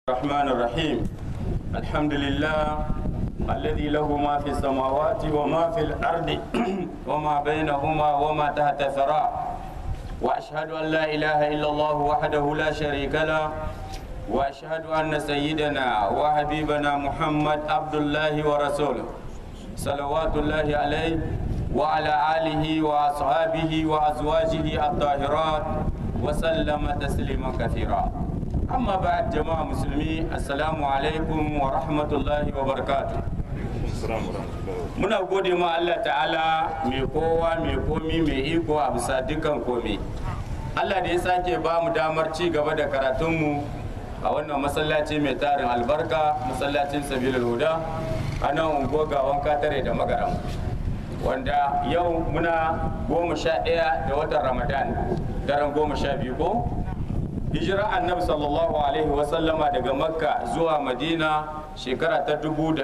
الرحمن الرحيم الحمد لله الذي له ما في السماوات وما في الأرض وما بينهما وما تحت الثرى وأشهد أن لا إله إلا الله وحده لا شريك له وأشهد أن سيدنا وحبيبنا محمد عبد الله ورسوله صلوات الله عليه وعلى آله وأصحابه وأزواجه الطاهرات وسلم تسليما كثيرا amma ba jama'a musulmi assalamu alaikum wa rahmatullahi wa barakatu muna gode ma Allah ta'ala mai kowa mai komi mai iko a bisa dukkan komi Allah da ya sake ba mu damar ci gaba da karatunmu a wannan masallaci mai tarin albarka masallacin sabilul huda a nan unguwa gawan katare da magaram wanda yau muna goma sha ɗaya da watan ramadan daren goma sha biyu ko hijira annabi sallallahu alaihi wasallama daga makka zuwa madina shekara ta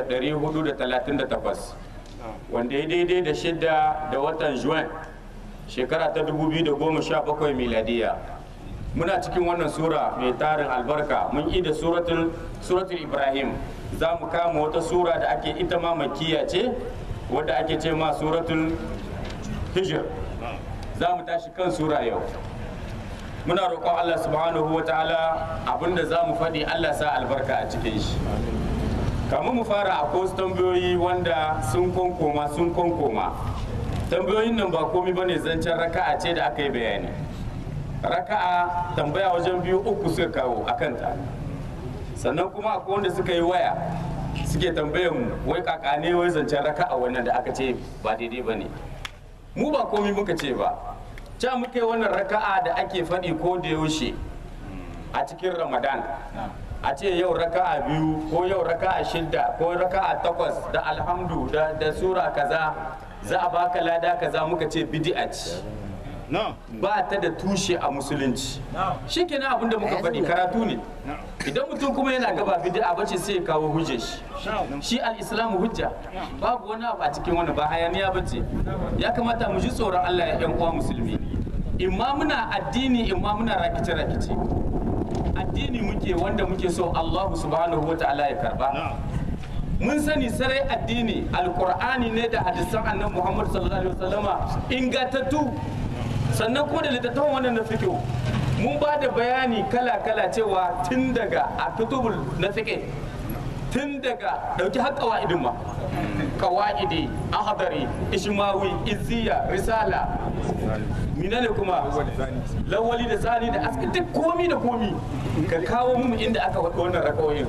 438 wanda ya daidai da shida da watan juin shekara ta 2017 miladiya muna cikin wannan sura mai tarin albarka mun yi da suratul ibrahim za mu kama wata sura da ake ita ma makiya ce wadda ake ce ma suratul hijir za mu tashi kan sura yau muna roƙon Allah subhanahu wa ta'ala abinda za mu faɗi Allah sa albarka a cikin shi kamun mu fara a wasu tambayoyi wanda sun konkoma sun konkoma tambayoyin nan ba komi bane zancen raka'a ce da aka yi bayani raka'a tambaya wajen biyu uku suka kawo a kanta sannan kuma akwai wanda suka yi waya suke tambayan mu wai kakane wai zancen raka'a wannan da aka ce ba daidai bane mu ba komi muka ce ba ca muke wannan raka'a da ake faɗi ko da yaushe a cikin ramadan a ce yau raka'a biyu ko yau raka'a shidda ko raka'a takwas da alhamdu da, da sura kaza za a baka lada kaza muka ce bid'a ce ba ta da tushe a musulunci shi kenan abin da muka faɗi karatu ne idan mutum kuma yana gaba bid'a bace sai ya kawo hujjar shi shi al-islamu hujja babu wani abu a cikin wani ba hayaniya bace ya kamata mu ji tsoron Allah ya yan uwa musulmi imma muna addini imma muna rakice rakice addini muke wanda muke so Allah subhanahu wa ta'ala ya karba mun sani sarai addini alqur'ani ne da hadisan annabi Muhammad sallallahu alaihi wasallama ingantattu sannan kuma da littattafan wannan na fiqh mun ba da bayani kala kala cewa tun daga a kutubul na fiqh tun daga dauki har qawaidin ma qawaidi ahdari ishmawi izziya risala minane kuma lawali da tsani da aska duk komi da komi ka kawo mu inda aka faɗi wannan rakawoyin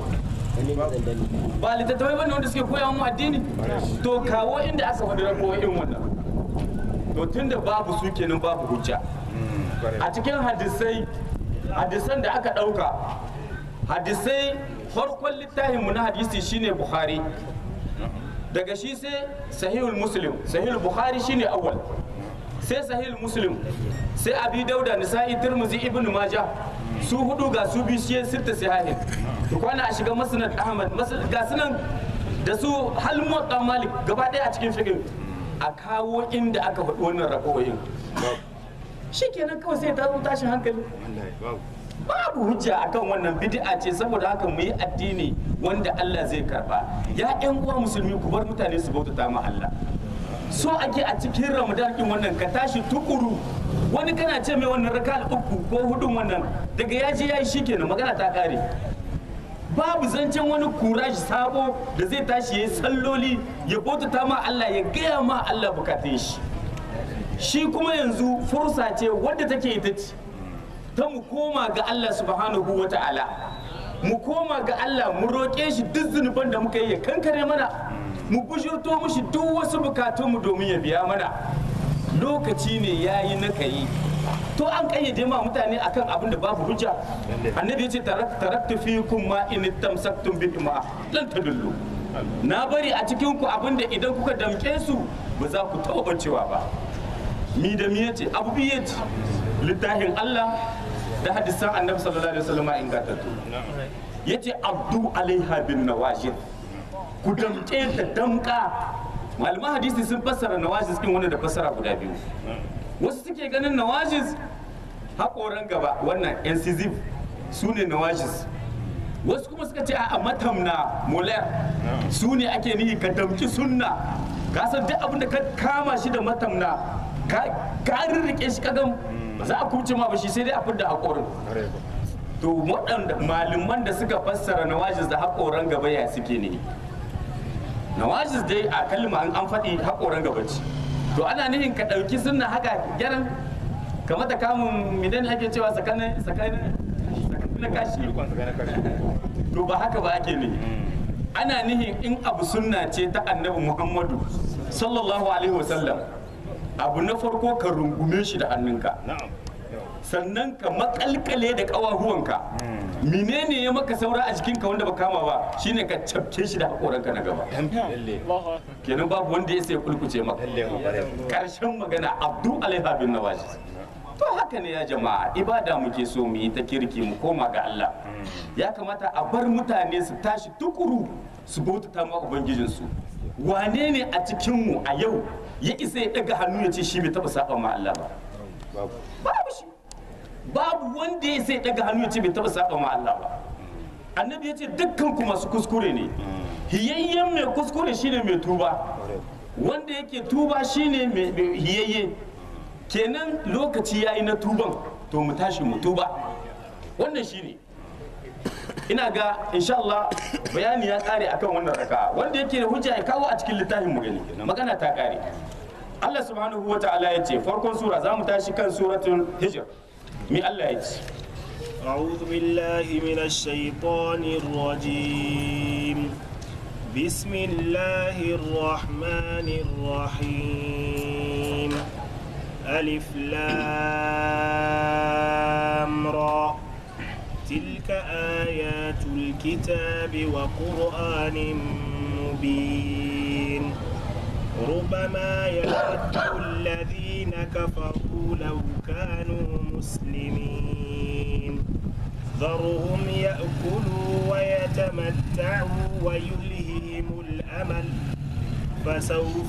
ba littattafai bane wanda suke koya mu addini to kawo inda aka faɗi rakawoyin wannan to tunda babu su kenan babu hujja a cikin hadisai hadisan da aka ɗauka hadisai farkon littafinmu na hadisi shine bukhari daga shi sai sahihul muslim sahihul bukhari shine awwal sai sahihul muslim sai abi dauda nisa'i tirmizi ibnu maja su hudu ga su bi shi sirta sahihin to kwana a shiga musnad ahmad ga sunan da su hal muwatta malik gaba daya a cikin fiqh a kawo inda aka faɗi wannan rakoyin shikenan kawai sai ta zo tashin hankali babu hujja akan wannan bid'a ce saboda haka mu yi addini wanda Allah zai karba ya ƴan uwa musulmi ku bar mutane su bautata ma Allah so ake a cikin ramadan din wannan ka tashi tukuru wani kana ce mai wannan raka uku ko hudun wannan daga ya je ya yi shikenan magana ta kare babu zancen wani kuraji sabo da zai tashi ya yi salloli ya bautata ma Allah ya gaya ma Allah bukatun shi shi kuma yanzu fursa ce wadda take ita ce ta mu koma ga Allah subhanahu wa ta'ala mu koma ga Allah mu roƙe shi duk zunuban da muka yi ya kankare mana mu bujurto mushi duk wasu bukatunmu domin ya biya mana lokaci ne ya yi na kayi to an kayyade ma mutane akan abin da babu hujja annabi ya ce taraktu fikum ma in tamsaktum bihi ma lan tadullu na bari a cikin ku abin da idan kuka damke su ba za ku taɓa cewa ba mi da mi yace abu bi yace littafin Allah da hadisan annabi sallallahu alaihi wasallam ingantattu yace abdu alaiha bin nawajid ku damke da damka malaman hadisi sun fassara nawajis din wani da fassara guda biyu wasu suke ganin nawajis haƙoran gaba wannan incisive su ne nawajis wasu kuma suka ce a matamna mular su ne ake nihi ka damki sunna ka san duk abin da ka kama shi da matamna ka ka rirrike shi kagan ba za a kuce ma ba shi sai dai a fidda haƙorin to waɗanda malaman da suka fassara nawajis da haƙoran gaba ya suke ne nawajis dai a kalma an an faɗi haƙoran gaba ce to ana nihin ka ɗauki sunna haka gyaran kamar da kamun midan ake cewa tsakanin tsakanin na kashi to ba haka ba ake nihi ana nihin in abu sunna ce ta annabi muhammadu sallallahu alaihi wasallam abu na farko ka rungume shi da hannunka sannan ka makalkale da ƙawahuwanka menene ya maka saura a jikinka wanda ba kama ba shine ka cafke shi da haƙoranka na gaba kenan babu wanda ya sai kulkuce maka karshen magana abdu alaiha bin nawaji to haka ne ya jama'a ibada muke so mu yi ta kirki mu koma ga Allah ya kamata a bar mutane su tashi tukuru su bautata ma ubangijinsu wane ne a cikinmu a yau ya isa ya daga hannu ya ce shi bai taba saba ma Allah ba babu shi babu wanda ya sai daga hannu ya ce bai taba saba ma Allah ba annabi ya ce dukkan ku masu kuskure ne hiyayyen mai kuskure shine mai tuba wanda yake tuba shine mai mai hiyayye kenan lokaci yayi na tuban to mu tashi mu tuba wannan shine ina ga insha Allah bayani ya kare akan wannan raka'a wanda yake da hujja ya kawo a cikin littafin mu gani magana ta kare Allah subhanahu wa ta'ala ya ce farkon sura za mu tashi kan suratul hijr mi Allah ya ce أعوذ بالله من الشيطان الرجيم بسم الله الرحمن الرحيم ألف لام را تلك آيات الكتاب وقرآن مبين ربما يود الذين كفروا لو كانوا مسلمين ذرهم يأكلوا ويتمتعوا ويلههم الأمل فسوف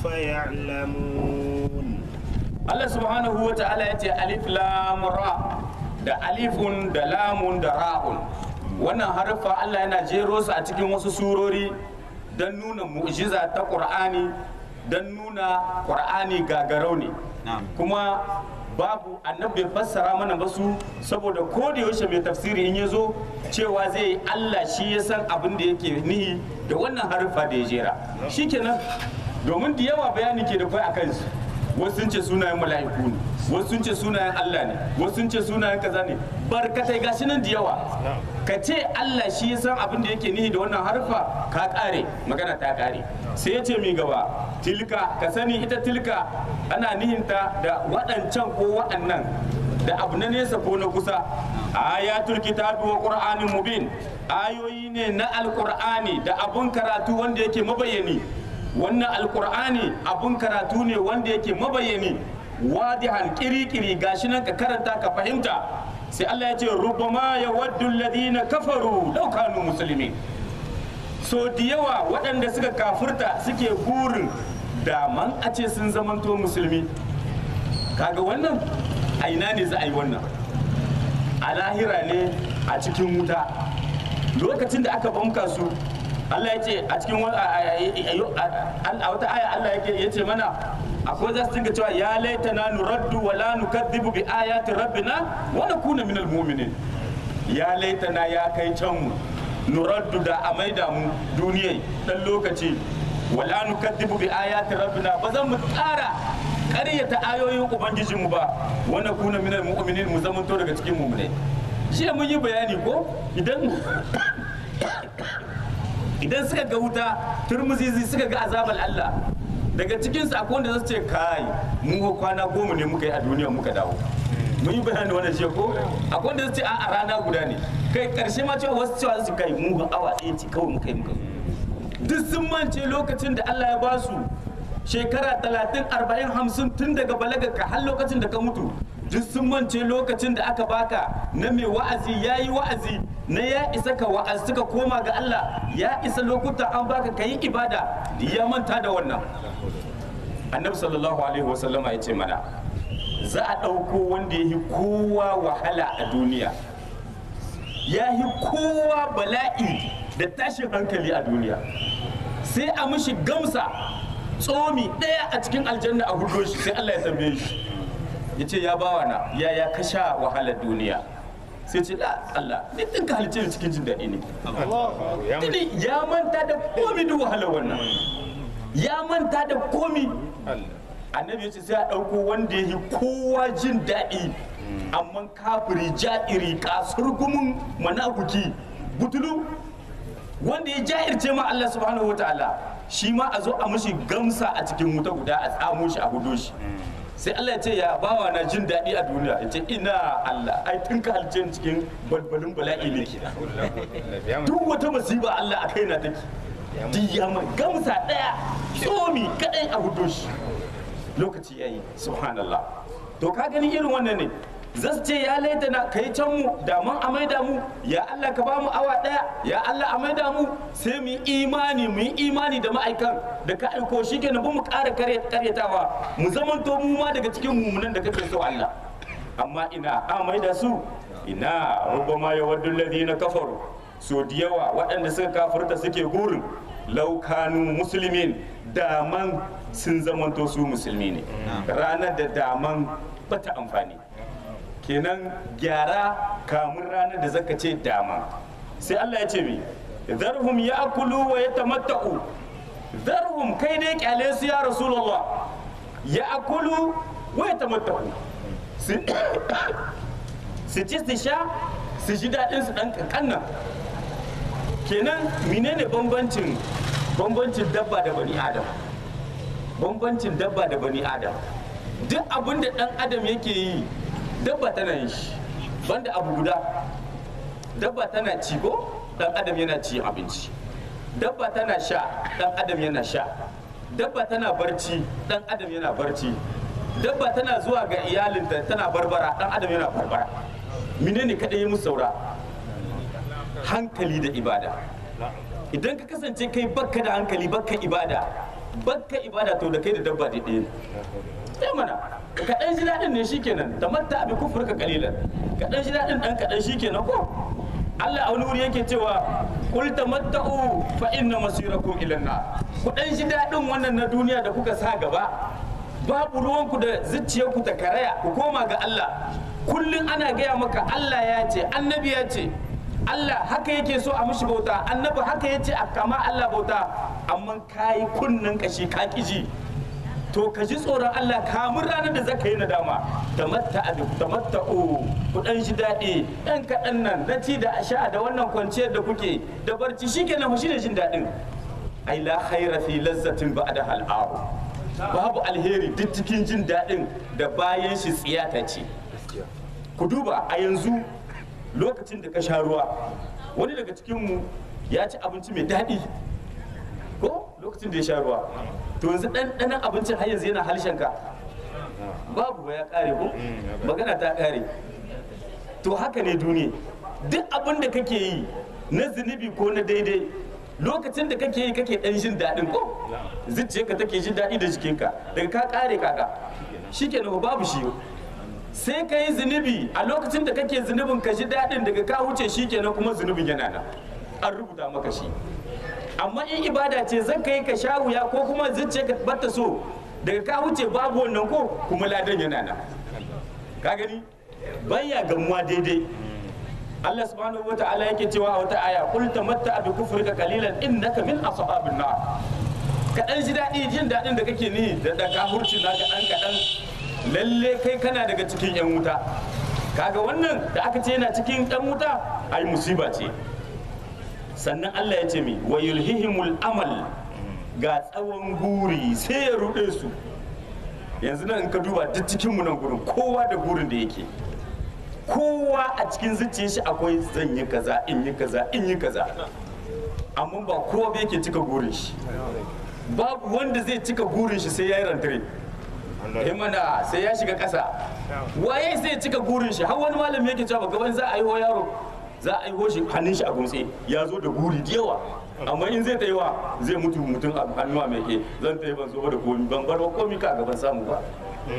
يعلمون Allah subhanahu wa ta'ala ya ce alif lam ra da alifun da lamun da ra'un wannan harfa Allah yana jero su a cikin wasu surori don nuna mu'jiza ta Qur'ani don nuna Qur'ani gagarau ne kuma babu annabi bai fassara mana ba su saboda ko da yaushe mai tafsiri in ya zo cewa zai yi Allah shi ya san abin da yake nihi da wannan harfa da ya jera shikenan domin da yawa bayani ke da kai akan su wasu sun ce sunayen mala'iku ne wasu sun ce sunayen Allah ne wasu sun ce sunayen kaza ne barkatai gashi nan da yawa ka ce Allah shi ya san abin da yake nihi da wannan harfa ka kare magana ta kare sai ya ce mi gaba tilka ka sani ita tilka ana nihinta da waɗancan ko waɗannan da abu na nesa ko na kusa ayatul kitabi wa qur'anin mubin ayoyi ne na alqur'ani da abun karatu wanda yake mabayani wannan alkur'ani abun karatu ne wanda yake mabayani wadihan kiri-kiri gashi nan ka karanta ka fahimta sai Allah ya ce rubama ya waddu alladhina kafaru law kanu muslimin so da yawa waɗanda suka kafirta suke burin daman a ce sun zamanto musulmi kaga wannan a ina ne za a yi wannan a lahira ne a cikin wuta lokacin da aka banka su Allah ya ce a cikin a wata aya Allah ya ce mana akwai za su dinga cewa ya laita na nuraddu wa la nukadhibu bi ayati rabbina wa nakuna minal mu'minin ya laita na ya kai can mu nuraddu da a maida mu duniyai dan lokaci wa la nukadhibu bi ayati rabbina ba zan mu tsara ƙaryata ayoyin ubangijinmu ba wa nakuna minal mu'minin mu zamanto daga cikin mu'minai shi mun yi bayani ko idan idan suka ga wuta turmuzizi suka ga azabar Allah daga cikin su akwai wanda zasu ce kai mu ko kwana goma ne muka yi a duniya muka dawo mun yi bayani wannan shi ko akwai wanda zasu ce a rana guda ne kai karshe ma cewa wasu cewa su kai mu ga awa ɗaya ce kawai muka yi muka zo duk sun mance lokacin da Allah ya ba su shekara talatin arba'in hamsin tun daga balagarka har lokacin da ka mutu duk sun mance lokacin da aka baka na mai wa'azi ya yi wa'azi na ya isa ka wa'azi suka koma ga Allah ya isa lokuta an baka ka yi ibada ya manta da wannan annabi sallallahu alaihi wasallama ya ce mana za a ɗauko wanda ya yi kowa wahala a duniya ya yi kowa bala'i da tashin hankali a duniya sai a mishi gamsa tsomi ɗaya a cikin aljanna a hudo shi sai Allah ya tambaye shi ya ce ya bawa na ya ya kasha wahalar duniya sai ce da Allah ni din ka halice ni cikin jin daɗi ne tuni ya manta da komi duk wahalar wannan ya manta da komi annabi ya ce sai a ɗauko wanda ya yi kowa jin daɗi amma kafiri ja'iri kasurgumin manafuki butulu wanda ya ja'irce ma Allah subhanahu wa ta'ala shi ma a zo a mushi gamsa a cikin wuta guda a tsamo shi a hudo shi sai Allah ya ce ya bawa na jin daɗi a duniya ya ce ina Allah ai tun ka halce ni cikin balbalin bala'i ne duk wata masiba Allah a kaina take diyama gamsa ɗaya tsomi kadai a hudo shi lokaci yayi subhanallah to ka gani irin wannan ne zasu ce ya laita na kai can mu da mun a maida mu ya Allah ka ba mu awa daya ya Allah a maida mu sai mu yi imani mu yi imani da ma'aikan da ka aiko shi kenan ba mu ƙara karyatawa mu zamanto mu ma daga cikin mumunan da kake so Allah amma ina a maida su ina rubama ya waddu alladhina kafaru so da yawa waɗanda suka kafirta suke gurin laukanu musulmin daman sun zamanto su musulmi ne ranar da daman bata amfani kenan gyara kamun ranar da zaka ce dama sai Allah ya ce mi zarhum ya'kulu wa yatamatta'u zarhum kai dai kyale su ya rasulullah ya'kulu wa yatamatta'u su su ci su sha su ji daɗin su ɗan kankan kenan menene bambancin bambancin dabba da bani adam bambancin dabba da bani adam duk abin da ɗan adam yake yi dabba tana yin shi banda abu guda dabba tana ci ko dan adam yana ci abinci dabba tana sha dan adam yana sha dabba tana barci dan adam yana barci dabba tana zuwa ga iyalinta tana barbara dan adam yana barbara menene kadai yi musu saura hankali da ibada idan ka kasance kai bakka da hankali bakka ibada bakka ibada to da kai da dabba da ɗaya sai mana kaɗan ji daɗin ne shikenan da matta abi kufur ka kalilan kaɗan ji daɗin ɗan kaɗan shikenan ko Allah a wani wuri yake cewa kul tamatta'u fa inna masirakum ila nar ku dan ji daɗin wannan na duniya da kuka sa gaba babu ruwanku da zuciyarku ta karaya ku koma ga Allah kullum ana gaya maka Allah ya ce annabi ya ce Allah haka yake so a mishi bauta annabi haka ya ce a kama Allah bauta amma kayi kunnen kashi ka ji to ka ji tsoron Allah kamun ranar da zaka yi nadama tamatta a tamatta o ku dan ji daɗi ɗan kaɗan nan na ci da sha da wannan kwanciyar da kuke da barci shikenan shi ne jin daɗin ai la khaira fi lazzatin ba'da hal'aru babu alheri duk cikin jin daɗin da bayan shi tsiyata ce ku duba a yanzu lokacin da ka sha ruwa wani daga cikinmu ya ci abinci mai daɗi ko lokacin da ya sha ruwa to yanzu ɗanɗanon abincin har yanzu yana halshenka babu ba ya ƙare ko magana ta ƙare to haka ne duniya duk abin da kake yi na zunubi ko na daidai lokacin da kake yi kake ɗan jin daɗin ko zuciyarka take jin daɗi da jikinka daga ka ƙare kaka shikenan babu shi sai ka yi zunubi a lokacin da kake zunubin ka ji daɗin daga ka wuce shi kenan kuma zunubin yana nan an rubuta maka shi amma in ibada ce zan ka yi ka sha wuya ko kuma zuciya ka bata so daga ka wuce babu wannan ko kuma ladan yana nan ka gani baya gamuwa daidai Allah subhanahu wa ta'ala yake cewa a wata aya qul tamatta bi kufrika qalilan innaka min ashabin nar ka dan ji daɗi jin daɗin da kake ni da da kafurci naka dan kaɗan lalle kai kana daga cikin 'yan wuta kaga wannan da aka ce yana cikin 'yan wuta ai musiba ce sannan Allah ya ce mi wa yulhihimul amal ga tsawon guri sai ya ruɗe su yanzu nan in ka duba duk cikin mu nan gurin kowa da gurin da yake kowa a cikin zuciyar shi akwai zan yi kaza in yi kaza in yi kaza amma ba kowa ba yake cika gurin shi babu wanda zai cika gurin shi sai ya yi rantare mana sai ya shiga ƙasa waye sai ya cika gurin shi har wani malami yake cewa gaban za a yi wa yaro za a yi ho shi hannun shi a gumtse ya zo da guri da yawa amma in zai wa zai mutu mutum a hannu a meke zan ta yi ban zo da komi ban bar komi ka gaban samu ba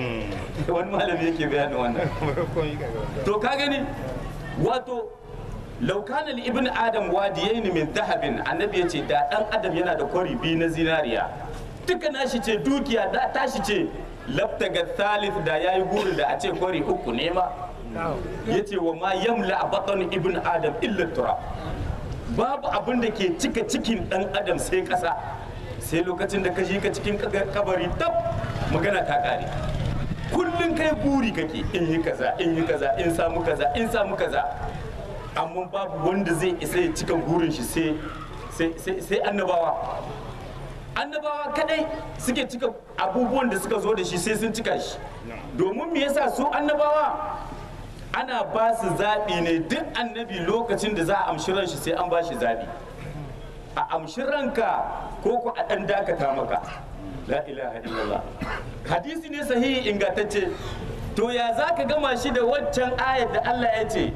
wani malami yake bayanin wannan to ka gani wato law kana li ibn adam wadiyayn min dhahabin annabi yace da dan adam yana da kwari biyu na zinariya duka nashi ce dukiya da tashi ce labtaga thalith da yayi guri da a ce kwari uku ne ma yace wa ma yamla a batan ibn adam illa turab babu abin da ke cika cikin dan adam sai kasa sai lokacin da ka shi ka cikin kabari tab magana ta kare kullum kai buri kake in yi kaza in yi kaza in samu kaza in samu kaza amma babu wanda zai isa ya cika burin shi sai sai sai annabawa annabawa kadai suke cika abubuwan da suka zo da shi sai sun cika shi domin me yasa su annabawa ana ba su zaɓi ne duk annabi lokacin da za a amshi ran shi sai an ba shi zaɓi a amshi ranka ko ku a ɗan dakata maka la ilaha illallah hadisi ne sahihi ingantacce to ya za ka gama shi da waccan ayar da Allah ya ce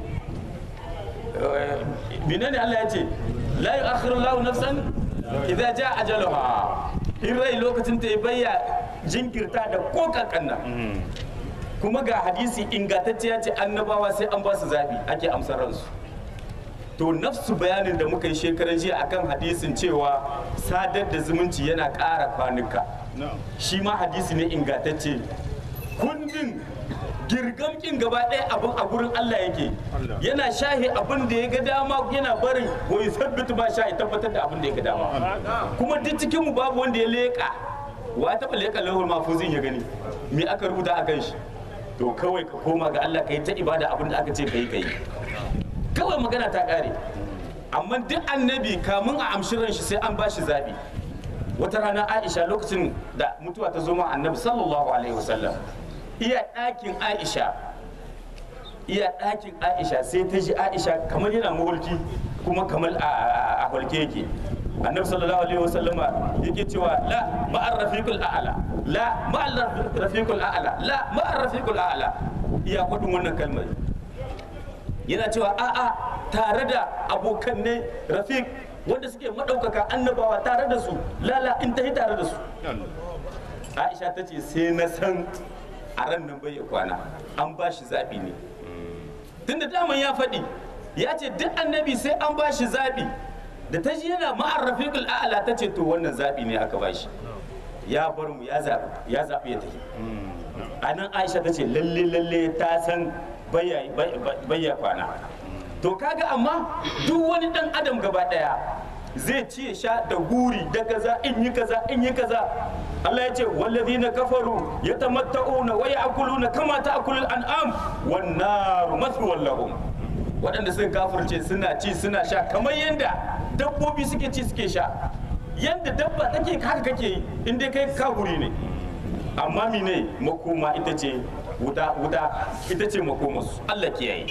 menene Allah ya ce la yu'akhiru Allahu nafsan idza jaa ajaluha in rai lokacin ta bayya jinkirta da ko kankanna kuma ga hadisi ingantacce ya ce annabawa sai an ba su zabi ake amsar ransu to nafsu bayanin da muka yi shekaran jiya akan hadisin cewa sadar da zumunci yana ƙara kwanuka shi ma hadisi ne ingantacce kundin girgamkin gaba ɗaya abin a gurin Allah yake yana shahi abin da ya ga dama yana barin wai sabbitu ba shahi tabbatar da abin da ya ga dama kuma duk cikin mu babu wanda ya leƙa wa taɓa leƙa lahul mafuzin ya gani me aka rubuta a kan shi to kawai ka koma ga Allah ka yi ta ibada abin da aka ce ka yi ka yi kawai magana ta ƙare amma duk annabi kamun a amshi ran shi sai an ba shi zaɓi wata rana aisha lokacin da mutuwa ta zo ma annabi sallallahu alaihi wasallam iya ɗakin aisha iya ɗakin aisha sai ta ji aisha kamar yana mahulki kuma kamar a hulke yake annabi sallallahu alaihi wasallam yake cewa la ma'ar rafiqul a'la la ma'ar rafiqul a'la la ma'ar rafiqul a'la iya kudin wannan kalmar yana cewa a'a tare da abokan ne rafiq wanda suke maɗaukaka annabawa tare da su lala in ta yi tare da su aisha ta ce sai na san a ran nan bai ya kwana an ba shi zaɓi ne tunda daman ya faɗi ya ce duk annabi sai an ba shi zaɓi da ta ji yana ma'ar rafiqul a'la ta ce to wannan zaɓi ne aka ba shi ya bar mu ya zaɓi ya zaɓi ya tafi a nan aisha ta ce lalle lalle ta san bayya kwana to kaga amma duk wani dan adam gaba daya zai ci ya sha da guri da kaza in yi kaza in yi kaza Allah ya ce wallazina kafaru yatamatta'una wa ya'kuluna kama ta'kulul an'am wan naru mathwal lahum waɗanda sun kafirce suna ci suna sha kamar yanda dabbobi suke ci suke sha yanda dabba take haka kake yi in dai kai kafuri ne amma mine makoma ita ce wuta wuta ita ce makomarsu Allah kiyaye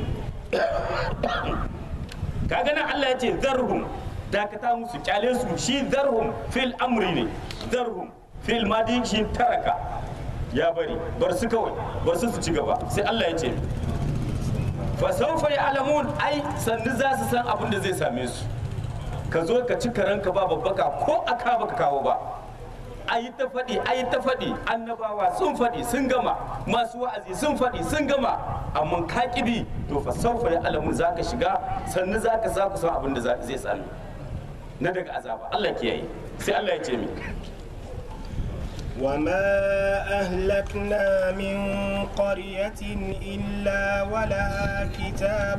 kaga nan Allah ya ce zarhum dakata musu kyale su shi zarhum fil amri ne zarhum fil madi shi taraka ya bari bar su kawai bar su su ci gaba sai Allah ya ce fa sawfa ya'lamun ai sannu za su san abin da zai same su ka zo ka ci karanka ba babbaka ko aka baka kawo ba a yi ta faɗi a yi ta faɗi annabawa sun faɗi sun gama masu wa'azi sun faɗi sun gama amma ka kibi to fa saufa ya alamun za ka shiga sannu za ka za ku san abin da zai sami na daga azaba Allah kiyaye sai Allah ya ce mi وما أهلكنا من قرية إلا ولها كتاب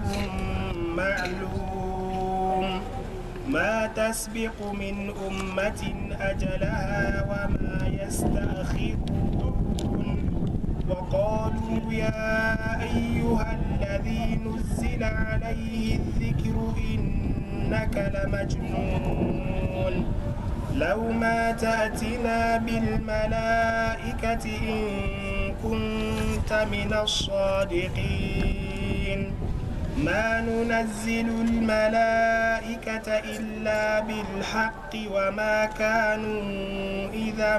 معلوم ما تسبق من أمة أجلها وما يستأخرون وقالوا يا أيها الذي نزل عليه الذكر إنك لمجنون لو ما تأتنا بالملائكة إن كنت من الصادقين ما ننزل الملائكة إلا بالحق وما كانوا إذا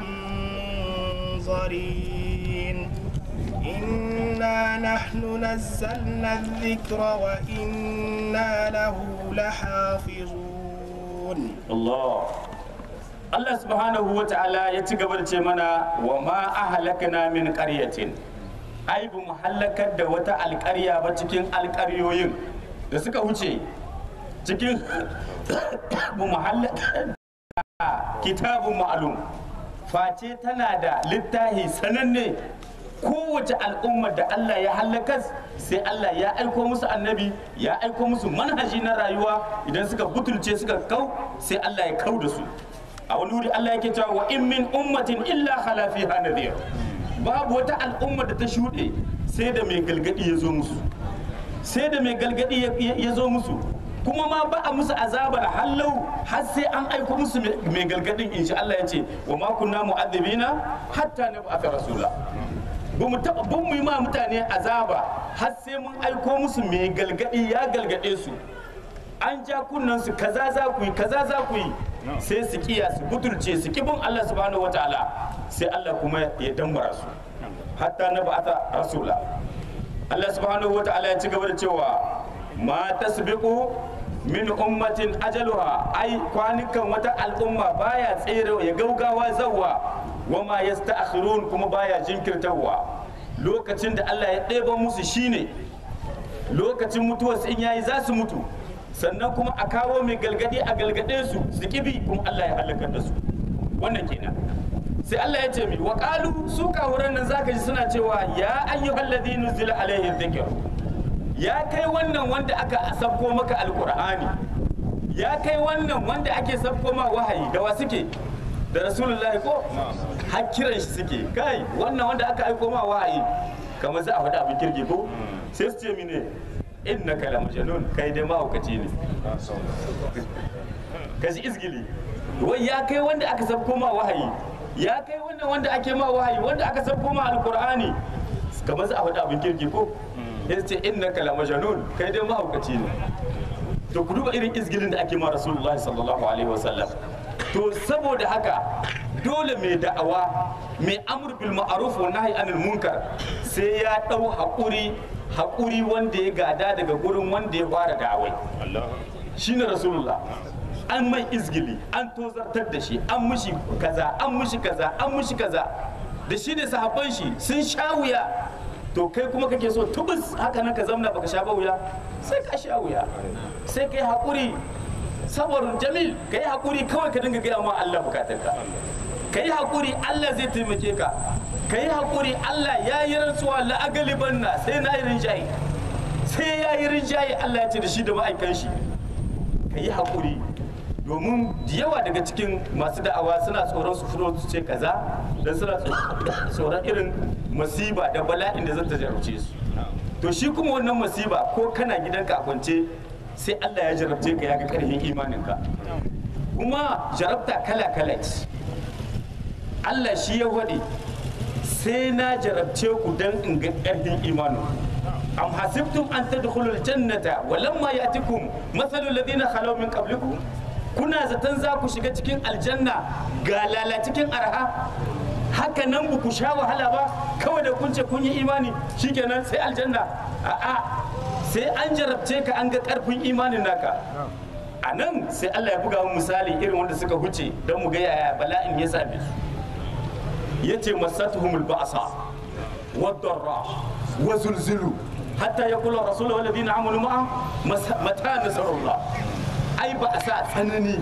منظرين إنا نحن نزلنا الذكر وإنا له لحافظون Allah Allah subhanahu wa ta'ala ya ci gaba da ce mana wa ma ahlakna min qaryatin ai bu mu halakar da wata alƙarya ba cikin alƙaryoyin da suka wuce cikin muhallin kitabun ma'alum face tana da littahi sananne kowace al'ummar da Allah ya halakas sai Allah ya aiko musu annabi ya aiko musu manhaji na rayuwa idan suka butulce suka kau sai Allah ya kau da su a wani wuri Allah yake cewa wa in min ummatin illa khala fiha nadhir babu wata al'umma da ta shuɗe sai da mai galgadi ya zo musu sai da mai galgadi ya zo musu kuma ma ba a musu azabar hallau har sai an aiko musu mai galgadin insha Allah ya ce wa ma kunna mu'adhibina hatta nab'atha rasula ba mu taba ban mu yi ma mutane azaba har sai mun aiko musu mai galgadi ya galgade su an ja kunnan su kaza za ku yi kaza za ku yi sai su kiya su butulce su kibin Allah subhanahu wataala sai Allah kuma ya dambara su hatta na ba'atha rasula Allah subhanahu wataala ya ci gaba da cewa ma tasbiqu min ummatin ajaluha ai kwanukan wata al'umma baya tsere ya gaugawa zawwa wa ma yasta'khirun kuma baya jinkirtarwa lokacin da Allah ya ɗeba musu shine lokacin mutuwarsu in yayi za su mutu sannan kuma a kawo mai galgadi a galgade su su kibi kuma Allah ya halakar da su wannan kenan sai Allah ya ce mi wa qalu su kawuran nan zaka ji suna cewa ya ayyuhal ladhi nuzila alaihi dhikr ya kai wannan wanda aka sabko maka alqur'ani ya kai wannan wanda ake sabko ma wahayi da wa suke da rasulullahi ko har kiran shi suke kai wannan wanda aka aiko ma wahayi kamar za a faɗa abin kirki ko sai su ce mine innaka la majnun kai dai mahaukaci ne ka ji izgili wai ya kai wanda aka sabko ma wahayi ya kai wannan wanda ake ma wahayi wanda aka sabko ma alqur'ani kamar za a faɗa abin kirki ko sai su ce innaka la majnun kai dai mahaukaci ne to ku duba irin izgilin da ake ma rasulullahi sallallahu alaihi wasallam to saboda haka dole mai da'awa mai amur bil ma'ruf wa nahi anil munkar sai ya dau haƙuri haƙuri wanda ya gada daga gurin wanda ya fara da'awai shine rasulullah an mai izgili an tozartar da shi an mushi kaza an mushi kaza an mushi kaza da shi da sahabban shi sun sha wuya to kai kuma kake so tubus haka nan ka zamna baka sha ba wuya sai ka sha wuya sai kai haƙuri saboda jamil ka yi haƙuri kawai ka dinga gaya ma Allah bukatarka ka yi haƙuri Allah zai taimake ka ka yi haƙuri Allah ya yi rantsuwa la'agaliban na sai na yi rinjaye sai ya yi rinjaye Allah ya ce da shi da ma'aikan shi ka yi haƙuri domin da yawa daga cikin masu da'awa suna tsoron su fito su ce kaza don suna tsoron irin masiba da bala'in da zata jarabce su to shi kuma wannan masiba ko kana gidanka a kwance sai Allah ya jarabce ka ya ga karfin imaninka kuma jarabta kala-kala ce Allah shi ya waɗe sai na jarabce ku don in ga karfin imanin am hasibtum an tadkhulul jannata wa lamma yatikum mathalul ladina khalaw min qablikum kuna zaton za ku shiga cikin aljanna ga lala cikin arha haka nan ba ku sha wahala ba kawai da kun ce kun yi imani shikenan sai aljanna a'a sai an jarabce ka an ga karfin imanin naka a nan sai Allah ya buga mu misali irin wanda suka huce don mu ga yaya bala'in ya same su yace masatuhumul ba'sa wad-darra wa zulzilu hatta yaqulu rasulu wal ladina amanu ma'a mata nasrullah ai ba a sa tsanani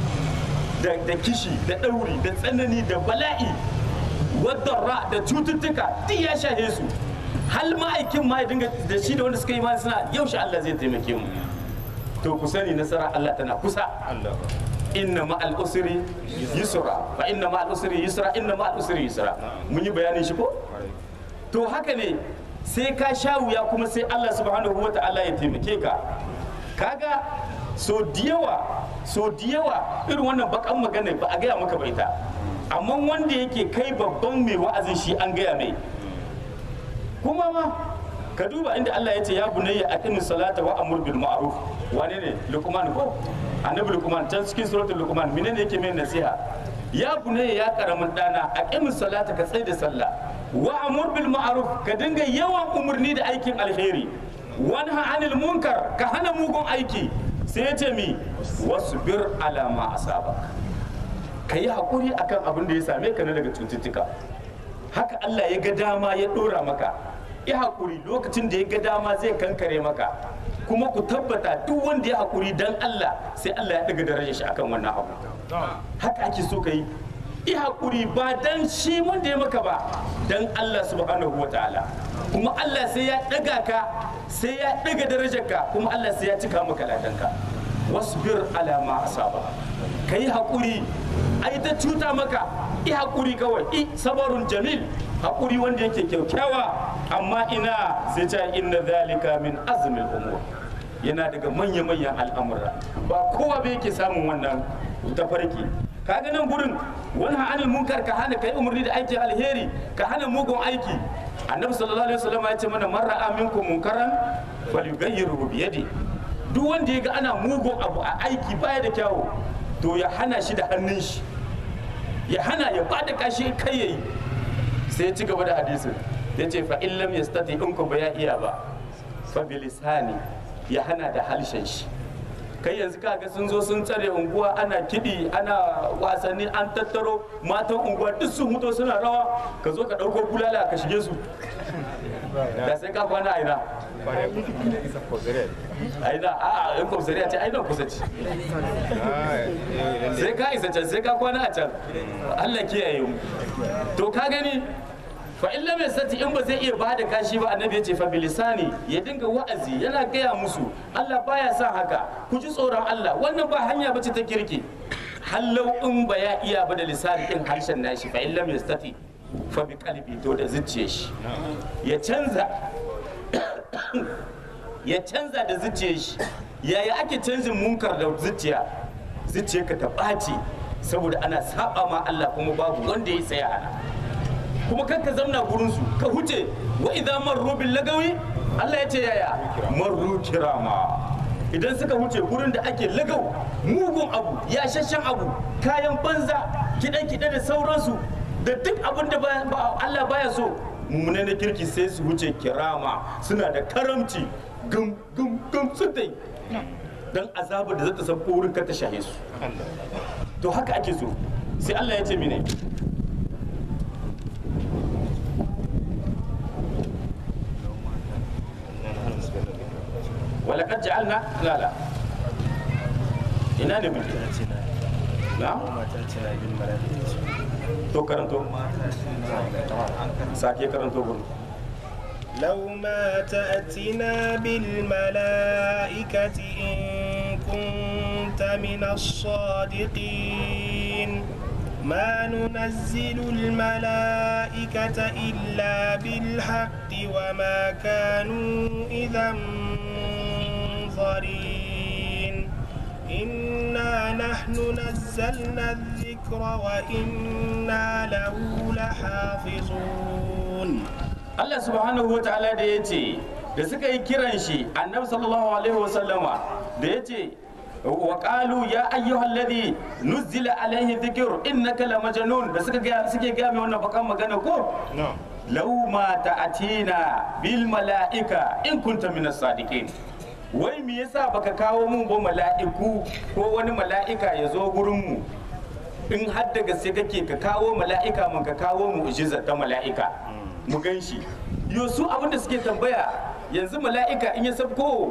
da kishi da ɗauri da tsanani da bala'i wadda da cututtuka duk ya shahe su hal ma'aikin ma ya dinga da shi da wanda suka yi ma suna yaushe Allah zai taimake mu to ku sani nasara Allah tana kusa inna ma'al usri yusra fa inna ma'al usri yusra inna ma'al usri yusra mun yi bayanin shi ko to haka ne sai ka sha wuya kuma sai Allah subhanahu wa ta'ala ya taimake ka kaga so diyawa so diyawa irin wannan bakan magana ba a gaya maka bai ta amma wanda yake kai babban mai wa'azin shi an gaya mai kuma ma ka duba inda Allah ya ce ya bunayya aqimis salata wa amur bil ma'ruf wane ne luqman ko annabi luqman can cikin suratul luqman menene yake mai nasiha ya bunayya ya karamin dana aqimis salata ka tsai da sallah wa amur bil ma'ruf ka dinga yawan umurni da aikin alheri wanha anil munkar ka hana mugun aiki sai ya ce mi wasbir ala ma asabak ka yi haƙuri akan abin da ya same ka na daga cututtuka haka Allah ya ga dama ya ɗora maka ya haƙuri lokacin da ya ga dama zai kankare maka kuma ku tabbata duk wanda ya hakuri dan Allah sai Allah ya daga darajar shi akan wannan abu haka ake so ka yi i hakuri ba dan shi wanda ya maka ba dan Allah subhanahu wataala kuma Allah sai ya daga ka sai ya daga darajar ka kuma Allah sai ya cika maka ladanka wasbir ala ma asaba kai hakuri ai ta cuta maka i hakuri kawai i sabarun jamil hakuri wanda yake kyaukyawa amma ina sai ta inna zalika min azmil umur yana daga manya-manyan al'amura ba kowa bai yake samun wannan tafarki kaga nan gurin wani ha'anil munkar ka hana kai umarni da aikin alheri ka hana mugun aiki annabi sallallahu alaihi wasallam ya ce mana man ra'a minkum munkaran falyughayyiru bi yadi duk wanda ya ga ana mugun abu a aiki baya da kyawu to ya hana shi da hannun shi ya hana ya bada kashi kai yayi sai ya ci gaba da hadisin ya ce fa in lam yastati in ku ba ya iya ba fa bilisani ya hana da halshen shi kai yanzu kaga sun zo sun tsare unguwa ana kiɗi ana wasanni an tattaro matan unguwa duk sun huto suna rawa ka zo ka ɗauko bulala ka shige su da sai ka kwana aina aina a a yan kwamsariya ce aina kusa ce sai ka isa can sai ka kwana a can Allah kiyaye mu to ka gani fa in lam yastati in ba zai iya bada kashi ba annabi ya ce fa bilisani ya dinga wa'azi yana gaya musu Allah baya sa haka ku ji tsoron Allah wannan ba hanya bace ta kirki hallau in ba ya iya ba da lisani din harshen nashi fa in lam yastati fa bi qalbi to da zuciyar shi ya canza ya canza da zuciyar shi yaya ake canjin munkar da zuciya zuciyarka ta ɓaci saboda ana saba ma Allah kuma babu wanda ya tsaya ana kuma kan ka zamna gurin su ka huce wa idza marru bil lagawi Allah ya ce yaya marru kirama idan suka huce gurin da ake lagau mugun abu ya shashan abu kayan banza kiɗe kiɗe da sauransu da duk abin da Allah baya so mummune na kirki sai su huce kirama suna da karamci gum gum gum sun dai dan azabar da za ta sauko wurin ka ta shahe su to haka ake so sai Allah ya ce mene ولقد جعلنا لا لا ina ne muke na to karanto sake karanto gurin لو ما تأتنا بالملائكة إن كنت من الصادقين ما ننزل الملائكة إلا بالحق وما كانوا إذا منظرين إنا نحن نزلنا الذكر وإنا له لحافظون Allah subhanahu wa ta'ala da ya ce da suka yi kiran shi annabi sallallahu alaihi wasallama da ya ce wa qalu ya ayyuhal ladhi nuzila alaihi dhikr innaka la majnun da suka ga suke ga mai wannan bakan magana ko law ma ta'atina bil malaika in kunta minas sadiqin wai me yasa baka kawo mun ba mala'iku ko wani mala'ika ya zo gurin mu in har da gaske kake ka kawo mala'ika mun ka kawo mu'jiza ta mala'ika mu gan shi yo su abin da suke tambaya yanzu mala'ika in ya sabko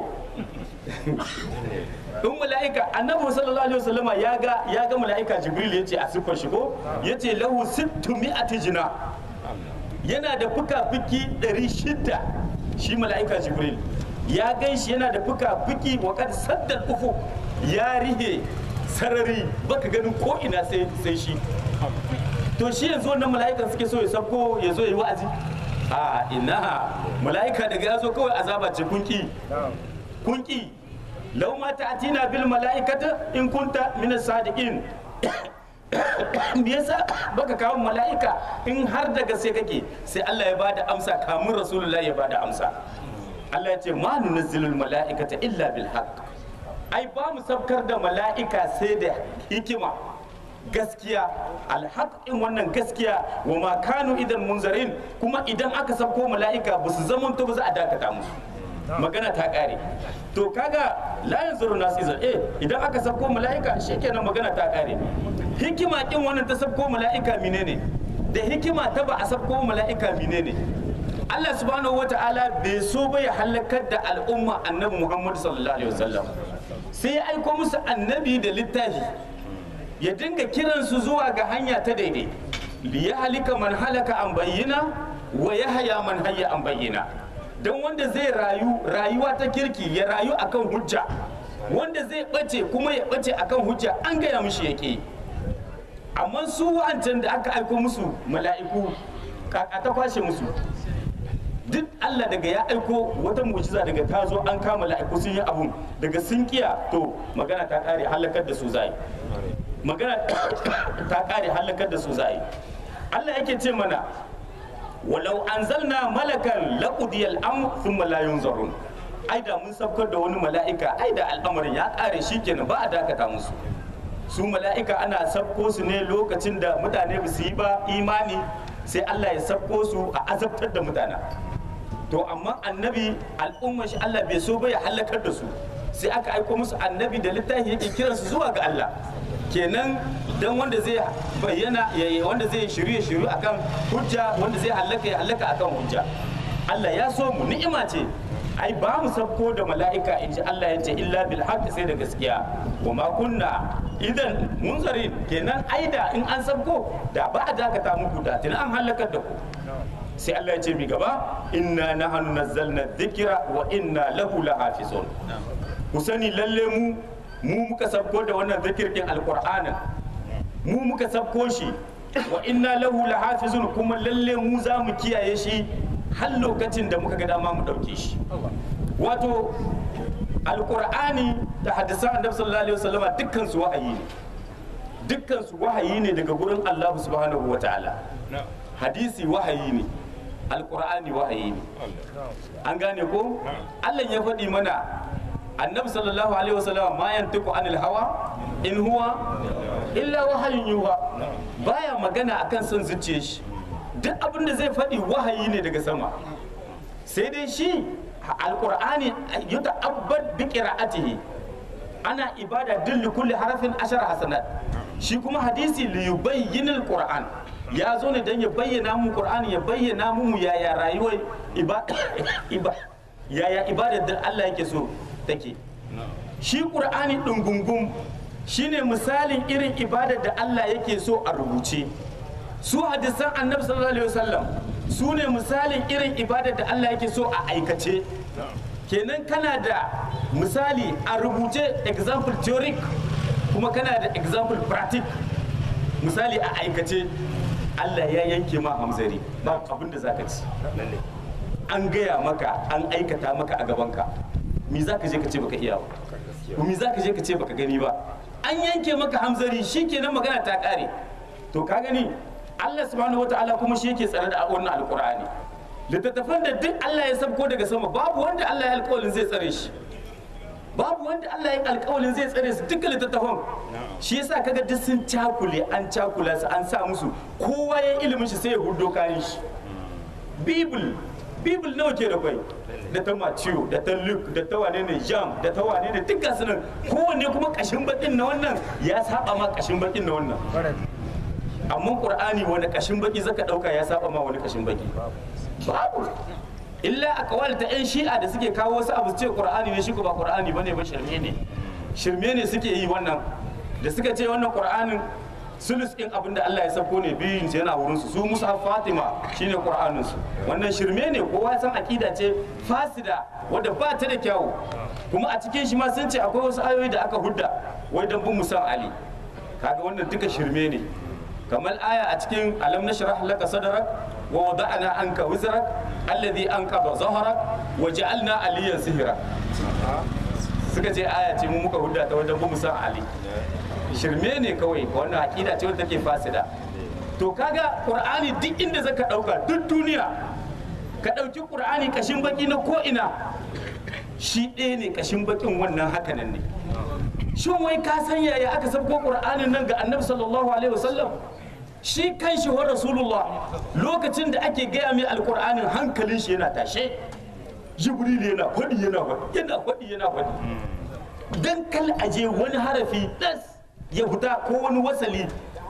in mala'ika annabi sallallahu alaihi wasallama ya ga ya ga mala'ika jibril yace a siffar shi ko yace lahu sittu mi'ati jina yana da fuka-fuki 600 shi mala'ika jibril ya gan shi yana da fuka-fuki wa kad saddal ufu ya rihe sarari baka ganin ko ina sai sai shi to shi yanzu wannan mala'ika suke so ya sabko ya zo ya yi wa'azi a ina mala'ika daga ya zo kawai azaba ce kunki kunki lau ma ta'tina bil mala'ikata in kunta min sadiqin me yasa baka kawo mala'ika in har daga sai kake sai Allah ya bada amsa kamun rasulullahi ya bada amsa Allah ya ce ma nunazzilul mala'ikata illa bil haqq ai ba mu sabkar da mala'ika sai da hikima gaskiya alhaƙin wannan gaskiya wa ma kanu idan munzarin kuma idan aka sabko mala'ika ba su zaman to ba za a dakata musu magana ta ƙare to kaga la yanzuru nasu izar eh idan aka sabko mala'ika shikenan magana ta ƙare hikima kin wannan ta sabko mala'ika menene da hikima ta ba a sabko mala'ika menene Allah subhanahu wata'ala bai so ba ya halakar da al'umma annabi Muhammad sallallahu alaihi wasallam sai ya aiko musu annabi da littafi ya dinga kiransu zuwa ga hanya ta daidai li ya halika man halaka an bayyana wa ya haya man hayya an bayyana don wanda zai rayu rayuwa ta kirki ya rayu akan hujja wanda zai bace kuma ya bace akan hujja an gaya mishi yake amma su wa'ancan da aka aiko musu mala'iku kaka ta kwashe musu duk Allah daga ya aiko wata mu'jiza daga ta zo an kama mala'iku sun yi abun daga sun kiya to magana ta kare halakar da su zai magana ta kare halakar da su zai Allah yake ce mana walau anzalna malakan laqudiyal amr thumma la yunzarun ai da mun sabkar da wani mala'ika ai da al'amarin ya kare shikenan ba a dakata musu su mala'ika ana sabko su ne lokacin da mutane ba su yi ba imani sai Allah ya sabko su a azabtar da mutane to amma annabi al'ummar shi Allah bai so ba ya halakar da su sai aka aiko musu annabi da littafi yake kiransu zuwa ga Allah kenan dan wanda zai bayyana yayi wanda zai shirye shirye akan hujja wanda zai halaka ya halaka akan hujja Allah ya so mu ni'ima ce ai ba mu sabko da mala'ika in ji Allah ya ce illa bil haqq sai da gaskiya wa ma kunna idan munzarin kenan aida in an sabko da ba a dakata muku da tun an halakar da ku sai Allah ya ce mi gaba inna nahnu nazzalna dhikra wa inna lahu lahafizun ku sani lalle mu mu muka sabko da wannan zikir din alqur'anin mu muka sabko shi wa inna lahu lahafizun kuma lalle mu za mu kiyaye shi har lokacin da muka ga dama mu dauke shi wato alqur'ani da hadisan annabi sallallahu alaihi wasallam dukkan su wahayi ne dukkan su wahayi ne daga gurin Allah subhanahu wataala hadisi wahayi ne alqur'ani wahayi ne an gane ko Allah ya faɗi mana annabi sallallahu alaihi wasallam ma yantiqu anil hawa in huwa illa wahayun yuha baya magana akan son zuciyar shi duk abin da zai faɗi wahayi ne daga sama sai dai shi alqur'ani yuta'abbad bi qira'atihi ana ibada dilli kulli harafin ashar hasanat shi kuma hadisi li yubayyin alquran ya zo ne dan ya bayyana mu qur'ani ya bayyana mu yaya rayuwar ibada yaya ibadar da Allah yake so take shi qur'ani dungungun shine misalin irin ibadar da Allah yake so a rubuce su hadisan annabi sallallahu alaihi wasallam su ne misalin irin ibadar da Allah yake so a aikace kenan kana da misali a rubuce example theoric kuma kana da example practic misali a aikace Allah ya yanke ma hamzari ba abin da zaka ci an gaya maka an aikata maka a gabanka me za ka je ka ce baka iya ba me za ka je ka ce baka gani ba an yanke maka hamzari shikenan magana ta kare to ka gani Allah subhanahu wataala kuma shi yake tsare da wannan alqur'ani littattafan da duk Allah ya sabko daga sama babu wanda Allah ya alƙawarin zai tsare shi babu wanda Allah ya alƙawarin zai tsare su dukkan littattafan shi yasa kaga duk sun cakule an cakula su an sa musu kowa ya ilimin shi sai ya hudo kayan shi bible bible nawa ke da kwai da ta Matthew da ta Luke da ta wane ne Jam da ta wane ne duk gasu nan kowanne kuma kashin bakin na wannan ya saba ma kashin bakin na wannan amma Qur'ani wani kashin baki zaka dauka ya saba ma wani kashin baki babu illa a kawal ta yan shi'a da suke kawo wasu abu su ce Qur'ani ne shi ko ba Qur'ani bane ba shirme ne shirme ne suke yi wannan da suka ce wannan Qur'anin sulus ɗin abin da Allah ya sauko ne biyun yana wurin su su Musa Fatima shine Qur'anin su wannan shirme ne kowa ya san akida ce fasida wadda ba ta da kyawu kuma a cikin shi ma sun ce akwai wasu ayoyi da aka hudda wai dan bin musan Ali kaga wannan duka shirme ne kamar aya a cikin alam nashrah laka sadrak wa wada'na anka wizrak alladhi anqadha zahrak wa ja'alna aliyan sihira suka ce aya ce mu muka hudda ta wajen bin musan Ali shirme ne kawai wannan aƙida ce wadda take fasida to kaga qur'ani duk inda zaka ɗauka duk duniya ka ɗauki qur'ani kashin baki na ko ina shi ɗaya ne kashin bakin wannan hakanan ne shin wai ka san yaya aka sabko qur'anin nan ga annabi sallallahu alaihi wasallam shi kan shi wa rasulullah lokacin da ake gaya mai alqur'anin hankalin shi yana tashe jibril yana faɗi yana faɗi yana faɗi yana faɗi dan kal aje wani harafi das ya fita ko wani wasali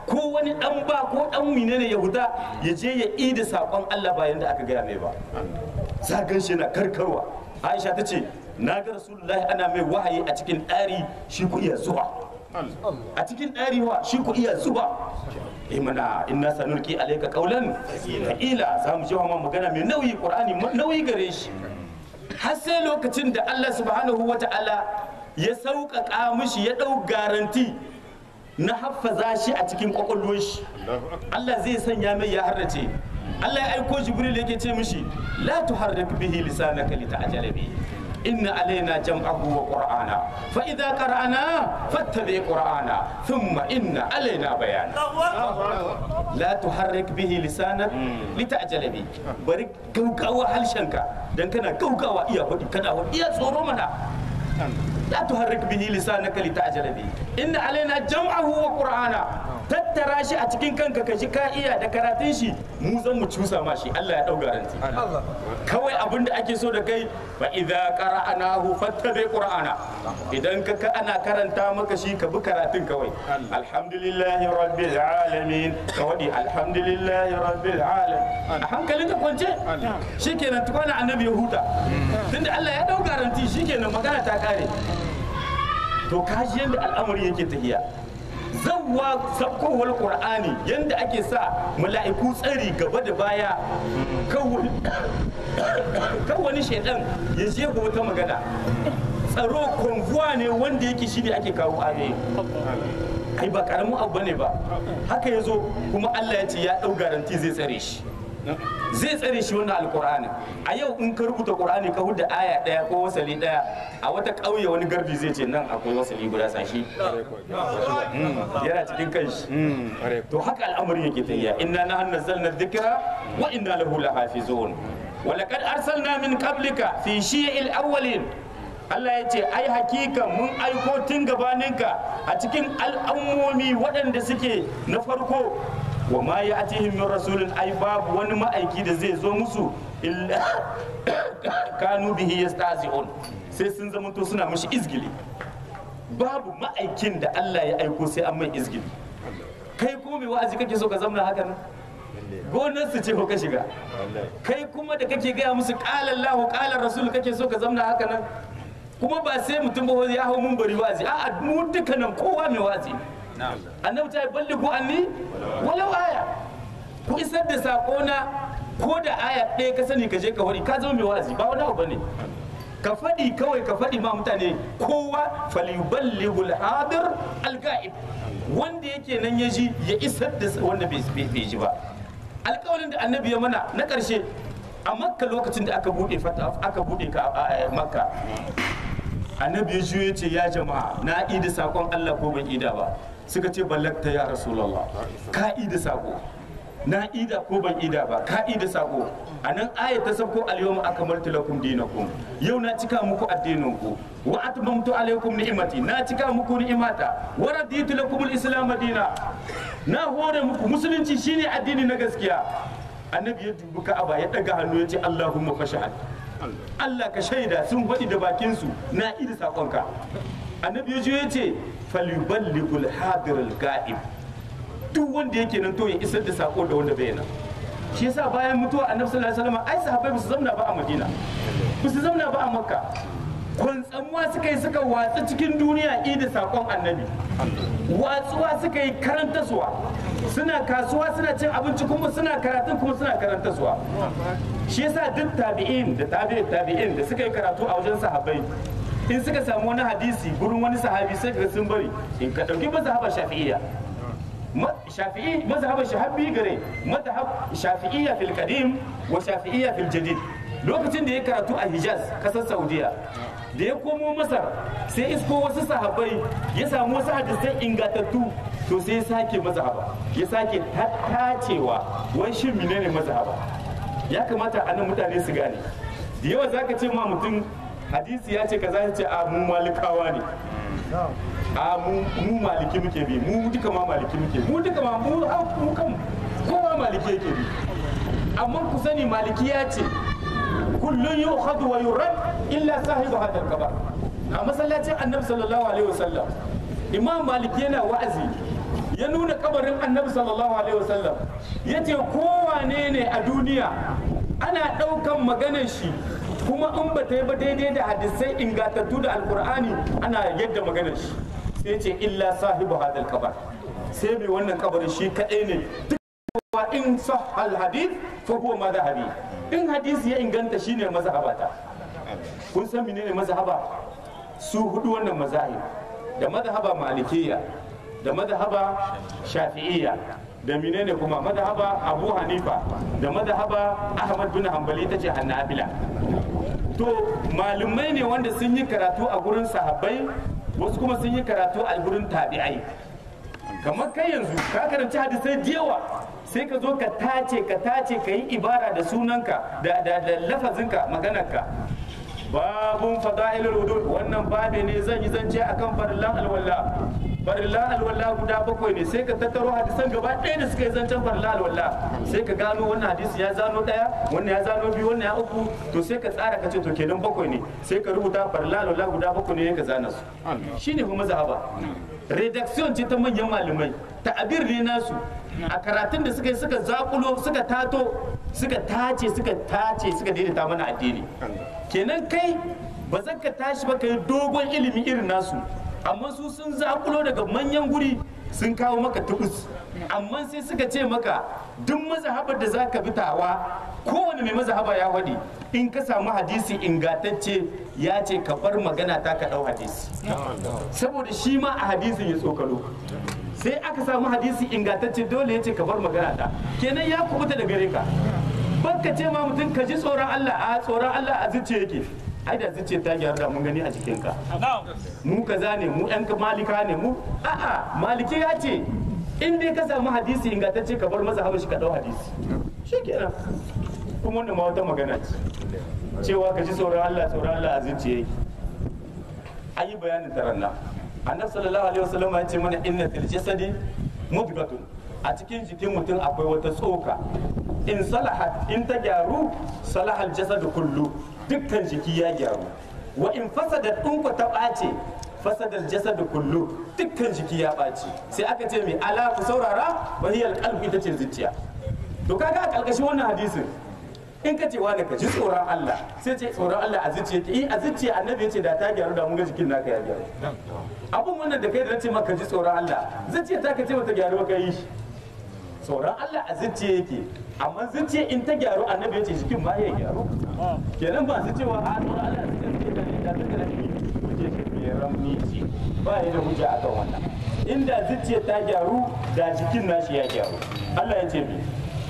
ko wani dan ba ko dan menene ya huta ya je ya ida sakon Allah bayan da aka gaya mai ba zagan shi na karkarwa Aisha ta ce na ga Rasulullahi ana mai wahayi a cikin ɗari shi ku iya zuwa a cikin ɗari wa shi ku iya zuba eh mana inna sanulki alayka qawlan ila za mu jawo magana mai nauyi qur'ani nauyi gare shi har sai lokacin da Allah subhanahu wata'ala ya sauƙaƙa mishi ya ɗau garanti na haffaza shi a cikin ƙwaƙwalwar shi Allah zai sanya mai ya harrace Allah ya aiko Jibril yake ce mishi la tuharrik bihi lisanaka lita'jala bihi inna alaina jam'ahu wa qur'ana fa idza qara'na fattabi qur'ana thumma inna alaina bayana la tuharrik bihi lisanak lita'jala bihi bari gaugawa halshenka dan kana gaugawa iya hudi kana hudi iya tsoro mana la tuharrik bihi lisanaka lita'jala bihi inna alaina jam'ahu wa qur'ana tattara shi a cikin kanka ka shi ka iya da karatun shi mu zan mu cusa ma shi Allah ya dau garanti kawai abin da ake so da kai fa idza qara'nahu fattabi qur'ana idan ka ka ana karanta maka shi ka bi karatun kawai alhamdulillahi rabbil alamin ka wadi alhamdulillahi rabbil alamin a hankalin ka kwance shikenan tukwana annabi ya huta tunda Allah ya dau garanti shikenan magana ta kare to kaji yanda al'amari yake tafiya zawwa sabkowar qur'ani yanda ake sa mala'iku tsari gaba da baya kan wani shaidan ya je wata magana tsaro konvuwa ne wanda yake shi ne ake kawo ayoyi ai ba karamin abu ne ba haka ya zo kuma allah ya ce ya ɗau garanti zai tsare shi zai tsare shi wannan alkur'ani a yau in ka rubuta qur'ani ka huda aya daya ko wasali daya a wata ƙauye wani garbi zai ce nan akwai wasali guda sashi yana cikin kanshi to haka al'amari yake tafiya inna nahnu nazzalna dhikra wa inna lahu lahafizun wa laqad arsalna min qablika fi shi'il awwalin Allah ya ce ai hakika mun aiko tun gabaninka a cikin al'ammomi waɗanda suke na farko wa ma ya atihim min rasulin ai babu wani ma'aiki da zai zo musu illa kanu bihi yastahzi'un sai sun zama to suna mishi izgili babu ma'aikin da Allah ya aiko sai an mai izgili kai ko mai wa'azi kake so ka zamna haka nan gonar su ce ko ka shiga kai kuma da kake gaya musu qala Allahu qala rasul kake so ka zamna haka nan kuma ba sai mutum ba ya hau mun bari wa'azi a'a mu dukkanin kowa mai wa'azi annabi ta balli ku anni walau aya ku isar da sako na ko da aya ɗaya ka sani ka je ka wari ka zama mai wa'azi ba wani abu bane ka faɗi kawai ka faɗi ma mutane kowa falyuballighu al-hadir al-ga'ib wanda yake nan ya ji ya isar da wanda bai ji ba alƙawarin da annabi ya mana na ƙarshe a makka lokacin da aka buɗe aka buɗe ka a makka annabi ya juyo ce ya jama'a na ida sakon Allah ko ban ida ba suka ce ballakta ya rasulullah ka ida sako na ida ko ban ida ba ka ida sako a nan ayat ta sabko al-yawma akmaltu lakum dinakum yau na cika muku addinin ku wa atmamtu alaykum ni'mati na cika muku ni'imata wa raditu lakum al-islam dina na hore muku musulunci shine addini na gaskiya annabi ya dubi ka'aba ya daga hannu ya ce allahumma fashahad Allah ka shaida sun faɗi da bakinsu na ida saƙonka annabi ya ya ce falyuballighul hadirul ga'ib duk wanda yake nan to ya isar da sako da wanda bai nan shi yasa bayan mutuwa annabi sallallahu alaihi wasallam ai sahabbai ba su zamna ba a Madina ba su zamna ba a Makka kwantsamuwa suka yi suka watsa cikin duniya ida sakon annabi watsuwa suka yi karantaswa suna kasuwa suna cin abinci kuma suna karatun kuma suna karantaswa shi yasa duk tabi'in da tabi'in tabi'in da suka yi karatu a wajen sahabbai in suka samu wani hadisi gurin wani sahabi sai ka sun bari in ka dauki mazhabar shafi'iyya shafi'i mazhabar shahabi gare mazhab shafi'iyya fil qadim wa shafi'iyya fil jadid lokacin da ya karatu a Hijaz kasar Saudiya da ya komo Masar sai isko wasu sahabbai ya samu wasu hadisai ingantattu to sai ya sake mazhaba ya sake tacewa wai shin menene mazhaba ya kamata a nan mutane su gane da yawa zaka ce ma mutum hadisi ya ce kaza ya ce a mu malikawa ne a mu maliki muke bi mu duka ma maliki muke mu duka ma mu mu kan kowa maliki yake bi amma ku sani maliki ya ce kullun yu'khadhu wa yurad illa sahibu hadal kabar a masallacin annabi sallallahu alaihi wasallam imam maliki yana wa'azi ya nuna kabarin annabi sallallahu alaihi wasallam ya ce kowane ne a duniya ana ɗaukan maganar shi kuma in ba ta yi ba daidai da hadisai ingantattu da alkur'ani ana yadda maganar shi sai ce illa sahibu hadal kabar sai mai wannan kabarin shi kaɗai ne wa in sahal hadith fa huwa madhhabi in hadisi ya inganta shine mazhabata kun san menene mazhaba su hudu wannan mazahib da mazhaba malikiyya da mazhaba shafi'iyya da menene kuma mazhaba abu hanifa da mazhaba ahmad bin hanbali tace hanabila to malumai ne wanda sun yi karatu a gurin sahabbai wasu kuma sun yi karatu a gurin tabi'ai kamar kai yanzu ka karanci hadisai da yawa sai ka zo ka tace ka tace ka yi ibara da sunanka da da da lafazinka maganarka babun fada'ilul wudu wannan babe ne zan yi zance akan farillan alwala farillan alwala guda bakwai ne sai ka tattaro hadisan gaba ɗaya da suka yi zancen farillan alwala sai ka gano wannan hadisi ya zano ɗaya wannan ya zano biyu wannan ya uku to sai ka tsara ka ce to kenan bakwai ne sai ka rubuta farillan alwala guda bakwai ne ka zana su shine kuma zahaba redaction ce ta manyan malamai ta'abir ne nasu a karatun da suka yi suka zakulo suka tato suka tace suka tace suka daidaita mana addini kenan kai ba zan ka tashi ba ka yi dogon ilimi irin nasu amma su sun zakulo daga manyan guri sun kawo maka tubus amma sai suka ce maka duk mazhabar da za ka bi tawa kowane mai mazhaba ya faɗi in ka samu hadisi ingantacce ya ce ka bar magana ta ka ɗau hadisi saboda shi ma a hadisin ya tsokalo sai aka samu hadisi ingantacce dole ya ce ka bar magana ta kenan ya kubuta da gare ka baka ce ma mutum ka ji tsoron Allah a tsoron Allah a zuciya yake ai da zuciya ta gyara da mun gani a jikinka mu kaza ne mu yan malika ne mu a'a maliki ya ce in dai ka samu hadisi ingantacce ka bar masa shi ka dau hadisi shikenan kuma wannan ma wata magana ce cewa ka ji tsoron Allah tsoron Allah a zuciya yake ayi bayanin taranna annabi sallallahu alaihi wasallam ya ce mana inna fil jasadi mudgatun a cikin jikin mutum akwai wata tsoka in salahat in ta gyaru salahal jasad kullu dukkan jiki ya gyaru wa in fasadat in ku ta ɓace fasadal jasad kullu dukkan jiki ya ɓace sai aka ce mai ala ku saurara wa hiya alqalbu ita ce zuciya to kaga a kalkashin wannan hadisin in ka ce wani ka ji tsoron Allah sai ce tsoron Allah a zuciya ke a zuciya annabi ya ce da ta gyaru da mun ga jikin naka ya gyaru abun wannan da kai da nace maka ji tsoron Allah zuciya ta ka ce mata gyaru ka yi shi tsoron Allah a zuciya yake amma zuciya in ta gyaru annabi ya ce jikin ma ya gyaru kenan ba su cewa a tsoron Allah su kan ce da ne da ta kana ni kuje shi mai ramni ce ba ya da hujja akan wannan inda zuciya ta gyaru da jikin nashi ya gyaru Allah ya ce mi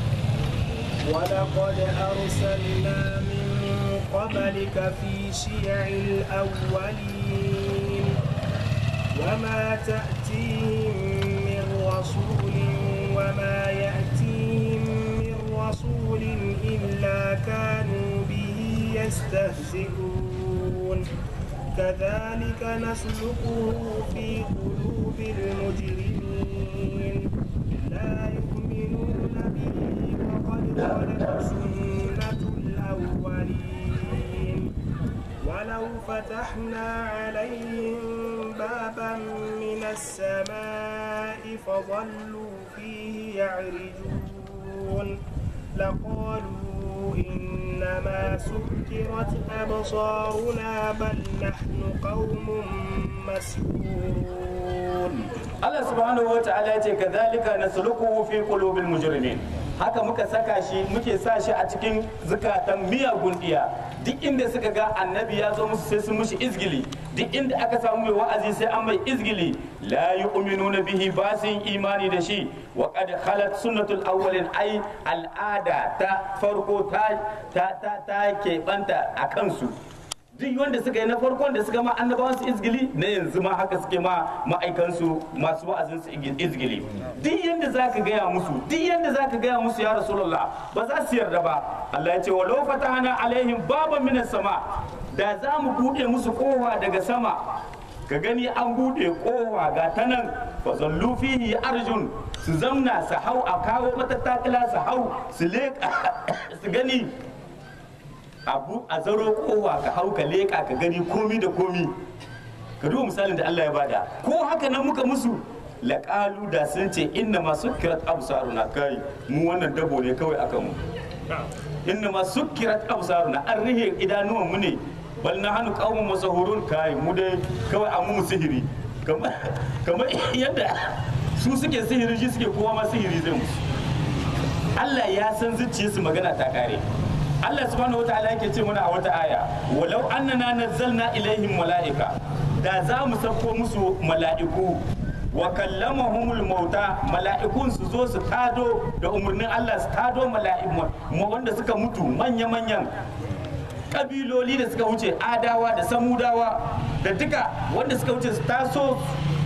ولقد أرسلنا من قبلك في شيع الأولين وما تأتيهم من رسول وما يأتيهم من رسول إلا كانوا به يستهزئون كذلك نسلكه في قلوب المجرمين لا يؤمنون به وقد خلت سنة الأولين ولو فتحنا عليهم بابا من السماء فظلوا فيه يعرجون لقالوا إنما سكرت أبصارنا بل نحن قوم مسحورون Allah subhanahu wa ta'ala ya ce kadhalika nasluquhu fi qulubil mujrimin haka muka saka shi muke sa shi a cikin zukatan miyagun diya duk inda suka ga annabi ya zo musu sai sun mushi izgili duk inda aka samu mai wa'azi sai an mai izgili la yu'minuna bihi ba su yin imani da shi wa qad khalat sunnatul awwalin ai al'ada ta farko ta ta ta, ta keɓanta a kansu duk wanda suka yi na farkon da suka ma annabawan su izgili na yanzu ma haka suke ma ma'aikansu masu wa'azin su izgili duk yanda zaka gaya musu duk yanda zaka gaya musu ya rasulullah ba za su yarda ba Allah ya ce walau fatahana alaihim baban minas sama da za mu bude musu kowa daga sama ka gani an bude kowa ga ta nan fa zallu fihi arjun su zamna su hau a kawo mata takila su hau su leka su gani abu a zaro kowa ka hau ka leka ka gani komi da komi ka duba misalin da Allah ya bada ko haka nan muka musu laƙalu da sun ce inna ma sukkirat absaruna kai mu wannan dabo ne kawai akan mu inna ma sukkirat absaruna an rihe idanuwan mu ne bal na hannu qaumun masahurun kai mu dai kawai an mu sihiri kamar kamar yadda su suke sihiri shi suke kowa ma sihiri zai musu Allah ya san zuciyarsu magana ta kare Allah subhanahu wataala yake ce mana a wata aya walau annana nazzalna ilaihim mala'ika da za mu sauko musu mala'iku wa kallamahumul mauta mala'ikun su zo su tado da umarnin Allah su tado mala'iku wanda suka mutu manya-manyan kabiloli da suka wuce adawa da samudawa da duka wanda suka wuce su taso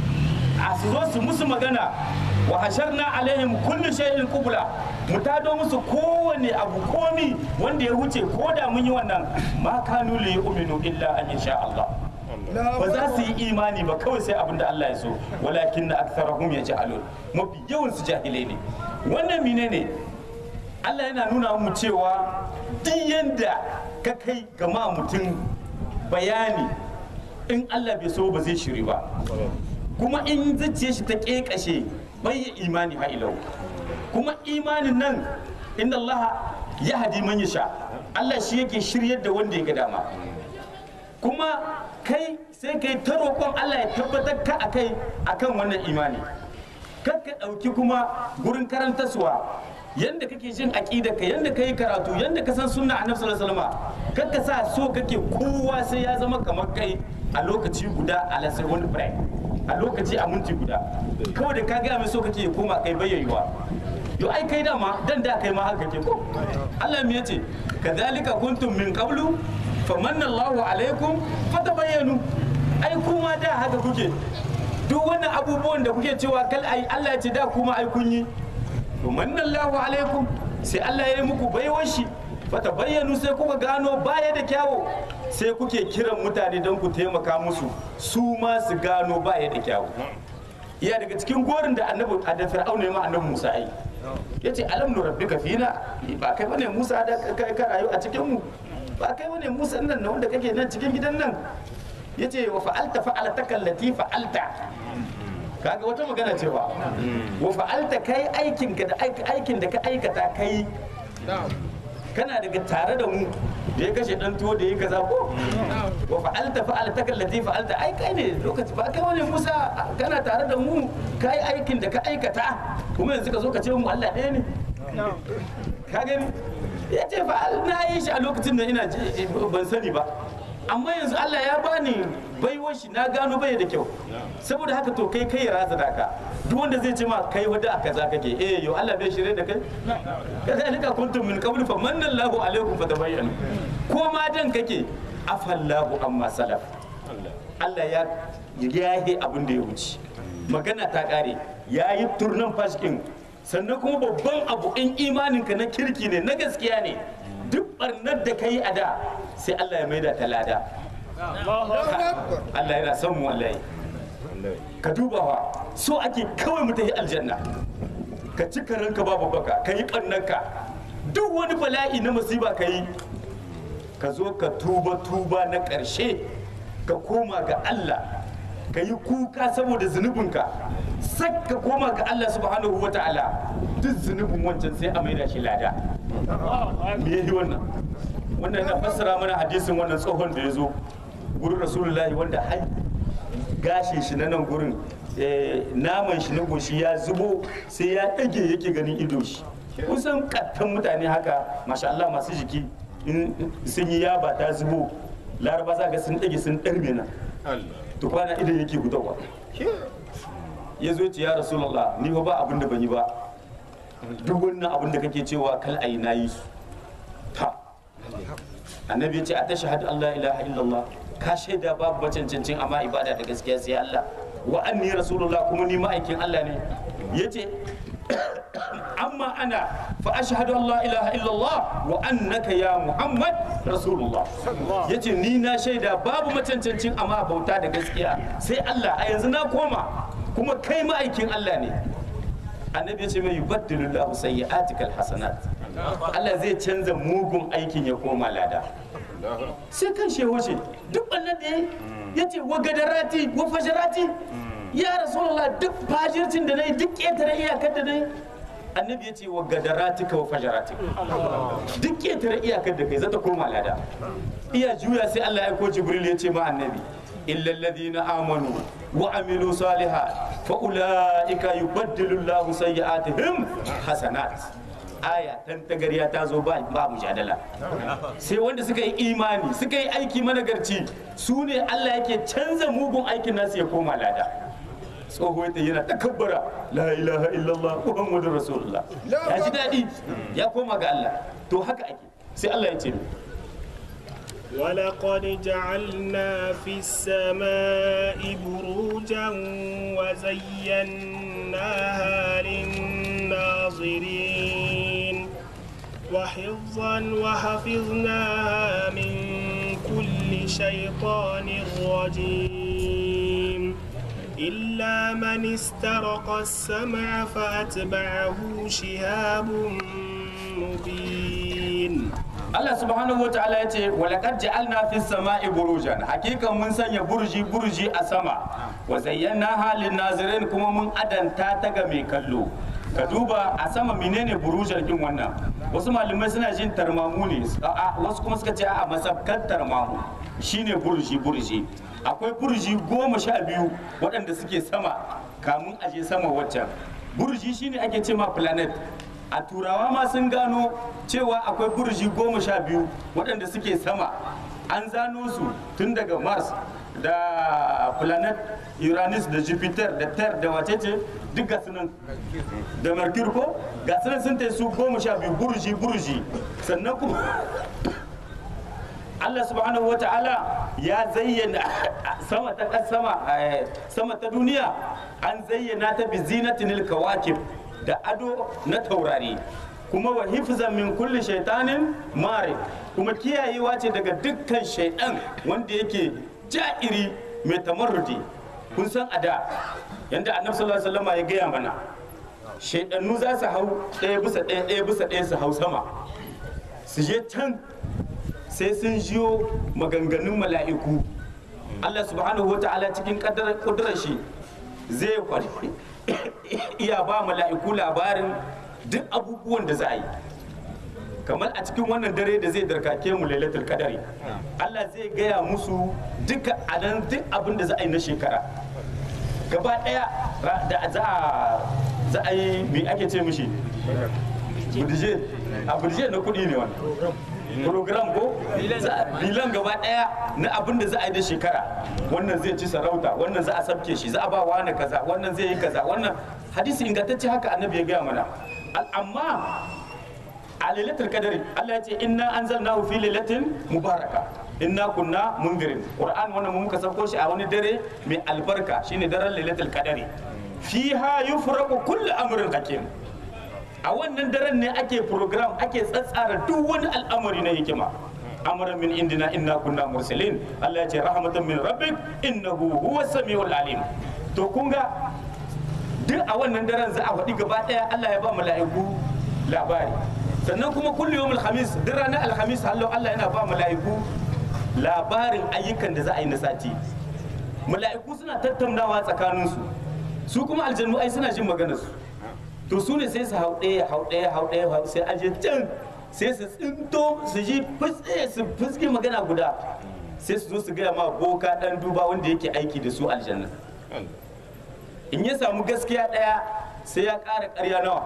a su zo su musu magana wa hasharna alaihim kullu shay'in qubla mu tado musu kowane abu komi wanda ya wuce ko da mun yi wannan ma kanu li yu'minu illa an yasha Allah ba za su yi imani ba kawai sai abin da Allah ya so walakin na aktharahum yaj'alun mafi yawan su jahilai ne wannan mine ne Allah yana nuna mu cewa duk yanda ka kai gama mutum bayani in Allah bai so ba zai shiri ba kuma in zuciya shi ta kekashe bai yi imani ha ilau kuma imanin nan inda Allah ya hadi man sha Allah shi yake shiryar da wanda ya ga dama kuma kai sai kai ta roƙon Allah ya tabbatar ka akai akan wannan imani kar ka ɗauki kuma gurin karantaswa yanda kake jin aqida ka yanda kai karatu yanda ka san sunna annabi sallallahu alaihi wasallam kar ka sa so kake kowa sai ya zama kamar kai a lokaci guda a lasai wani break a lokaci a minti guda kawai da ka gaya mai so kake koma kai bayyayuwa yo ai kai dama dan da kai ma haka ke ko Allah me yace kadhalika kuntum min qablu famanna Allahu alaikum fatabayyanu ai kuma da haka kuke duk wannan abubuwan da kuke cewa kal ai Allah ya ce da kuma ai kun yi famanna Allahu alaikum sai Allah ya yi muku baiwar shi fatabayyanu sai kuka gano baya da kyawu sai kuke kiran mutane don ku taimaka musu su ma su gano baya da kyawu iya daga cikin gorin da annabi a da fir'auna ya ma annabi Musa ai yace alam nu rabbika fina ba kai bane Musa da kai ka rayu a cikin mu ba kai bane Musa nan na wanda kake nan cikin gidan nan yace wa fa'alta fa'alataka allati fa'alta kaga wata magana cewa wa fa'alta kai aikin ka da aikin da ka aikata kai kana daga tare da mu da ya kashe dan tuwo da ya kaza ko wa fa'alta fa'alta kallati fa'alta ai kai ne lokaci ba kai wani Musa kana tare da mu kai aikin da ka aikata kuma yanzu ka zo ka ce mu Allah ɗaya ne ka gani ya ce fa'al na yi shi a lokacin da ina ban sani ba amma yanzu Allah ya bani baiwar shi na gano bai da kyau saboda haka to kai kai raza da ka duk wanda zai ce ma kai wada aka za kake eh yo Allah bai shirye da kai kazalika kuntum min qabl fa manna Allahu alaikum fa tabayyanu ko ma dan kake afallahu amma salaf Allah ya yahe abin da ya wuce magana ta kare yayi turnan fashkin sannan kuma babban abu in imaninka na kirki ne na gaskiya ne duk barnar da ka yi a da sai Allah ya maida ta lada Allah yana son mu wallahi ka duba wa so ake kawai mu tafi aljanna ka ci ranka babu baka ka yi ɓannanka duk wani bala'i na musiba ka yi ka zo ka tuba tuba na ƙarshe ka koma ga Allah ka yi kuka saboda zunubinka sak ka koma ga Allah subhanahu wa ta'ala duk zunubin wancan sai a maida shi lada me yayi wannan wannan yana fassara mana hadisin wannan tsohon da ya zo gurin rasulullahi wanda har gashin shi na nan gurin naman shi na goshi ya zubo sai ya ɗage yake ganin ido shi kusan kattan mutane haka masha Allah masu jiki in sun yi yaba ta zubo laraba za ga sun ɗage sun ɗarme na to kwana idan yake gudawa ya zo ce ya rasulullah ni fa ba abin da ban yi ba duk wannan abin da kake cewa kal ayi na yi su ta annabi ya ce a tashhadu an la ilaha illallah ka shaida babu macancancin amma ibada da gaskiya sai Allah wa anni rasulullah kuma ni ma'aikin Allah ne yace amma ana fa ashhadu an la ilaha illallah wa annaka ya muhammad rasulullah yace ni na shaida babu macancancin amma bauta da gaskiya sai Allah a yanzu na koma kuma kai ma'aikin Allah ne annabi ya ce mai yubaddilu lahu sayyi'atikal hasanat Allah zai canza mugun aikin ya koma lada sai kan shi wuce duk wannan da ya ce wa gadarati wa fajarati ya rasulullah duk fajircin da nayi duk ƙetare iyakar da nayi annabi ya ce wa gadaratika wa fajaratika duk ƙetare iyakar da kai zata koma lada iya juya sai Allah ya ko jibril ya ce ma annabi illa alladhina amanu wa amilu salihat fa ulaika yubaddilu Allahu sayyi'atihim hasanat aya tan tagariya ta zo ba ba mujadala sai wanda suka yi imani suka yi aiki managarci su ne Allah yake canza mugun aikin nasu ya koma lada tsoho ta yana takabbara la ilaha illallah muhammadu rasulullah ya ji daɗi ya koma ga Allah to haka ake sai Allah ya ce ولقد جعلنا في السماء بروجا وزيناها للناظرين وحفظا وحفظناها من كل شيطان رجيم إلا من استرق السمع فأتبعه شهاب مبين Allah subhanahu wa ta'ala ya ce walaqad ja'alna fis sama'i burujan hakika mun sanya burji burji a sama wa zayyana halin nazirin kuma mun adanta ta ga mai kallo ka duba a sama menene burujan kin wannan wasu malamai suna jin tarmamu ne a wasu kuma suka ce a masabkan tarmamu shine burji burji akwai burji goma sha biyu waɗanda suke sama kamun aje sama waccan burji shine ake ce ma planet a turawa ma sun gano cewa akwai burji goma sha biyu waɗanda suke sama an zano su tun daga mars da planet uranus da jupiter da ter da wacece duk ga sunan da mercury ko ga sunan sun ta su goma sha biyu burji burji sannan kuma Allah subhanahu wa ta'ala ya zayyana sama ta sama eh, sama ta duniya an zayyana ta bi zinatinil kawakib da ado na taurari kuma wa hifzan min kulli shaitanin mare kuma kiyayewa ce daga dukkan shaidan wanda yake ja'iri mai tamarrudi kun san a da yanda annabi sallallahu alaihi wasallam ya gaya mana shaidannu za su hau ɗaya bisa ɗaya ɗaya bisa ɗaya su hau sama su je can sai sun jiyo maganganun mala'iku Allah subhanahu wa ta'ala cikin ƙudurar shi zai kwari iya ba mala'iku labarin duk abubuwan da za a yi kamar a cikin wannan dare da zai darkake mu lailatul kadari Allah zai gaya musu duka anan duk abin da za a yi na shekara gaba daya da za a za a yi me ake ce mishi budje a budje na kudi ne wannan program ko bilan gaba daya na abin da za a yi da shekara wannan zai ci sarauta wannan za a sabke shi za a ba wani kaza wannan zai yi kaza wannan hadisi ingantacce haka annabi ya gaya mana amma a lailatul kadari Allah ya ce inna anzalnahu fi lailatin mubaraka inna kunna mundirin qur'an wannan mun muka sauko shi a wani dare mai albarka shine daren lailatul kadari fiha yufraqu kullu amrin hakim a wannan daren ne ake program ake tsatsara duk wani al'amari na hikima amran min indina inna kunna mursalin Allah ya ce rahmatan min rabbik innahu huwas samiul alim to kun ga duk a wannan daren za a faɗi gaba ɗaya Allah ya ba mala'iku labari sannan kuma kullu yawmul khamis duk ranar alhamis hallo Allah yana ba mala'iku labarin ayyukan da za a yi na sati mala'iku suna tattaunawa tsakaninsu su kuma aljannu ai suna jin maganarsu to su ne sai su hau ɗaya hau ɗaya hau ɗaya hau sai aje can sai su tsinto su ji fitse su fuske magana guda sai su zo su gaya ma boka ɗan duba wanda yake aiki da su aljanna in ya samu gaskiya ɗaya sai ya ƙara ƙarya nawa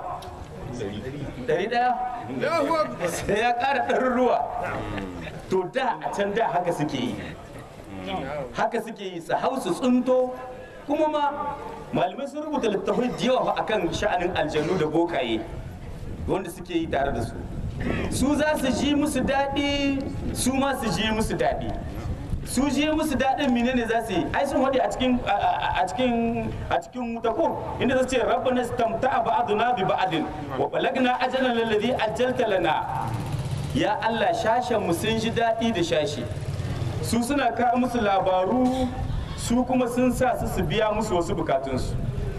ɗari ɗaya sai ya ƙara ɗaruruwa to da a can da haka suke yi haka suke yi su hau su tsinto kuma ma malamai sun rubuta littattafai da yawa akan sha'anin aljannu da bokaye wanda suke yi tare da su su za su ji musu daɗi su ma su ji musu daɗi su ji musu daɗin menene za su yi ai sun waɗe a cikin a cikin a cikin wuta ko inda za su ce rabbana istamta'a ba'duna bi ba'din wa balagna ajalan alladhi ajjalta lana ya Allah shashen mu sun ji daɗi da shashi su suna kawo musu labaru su kuma sun sa su su biya musu wasu bukatunsu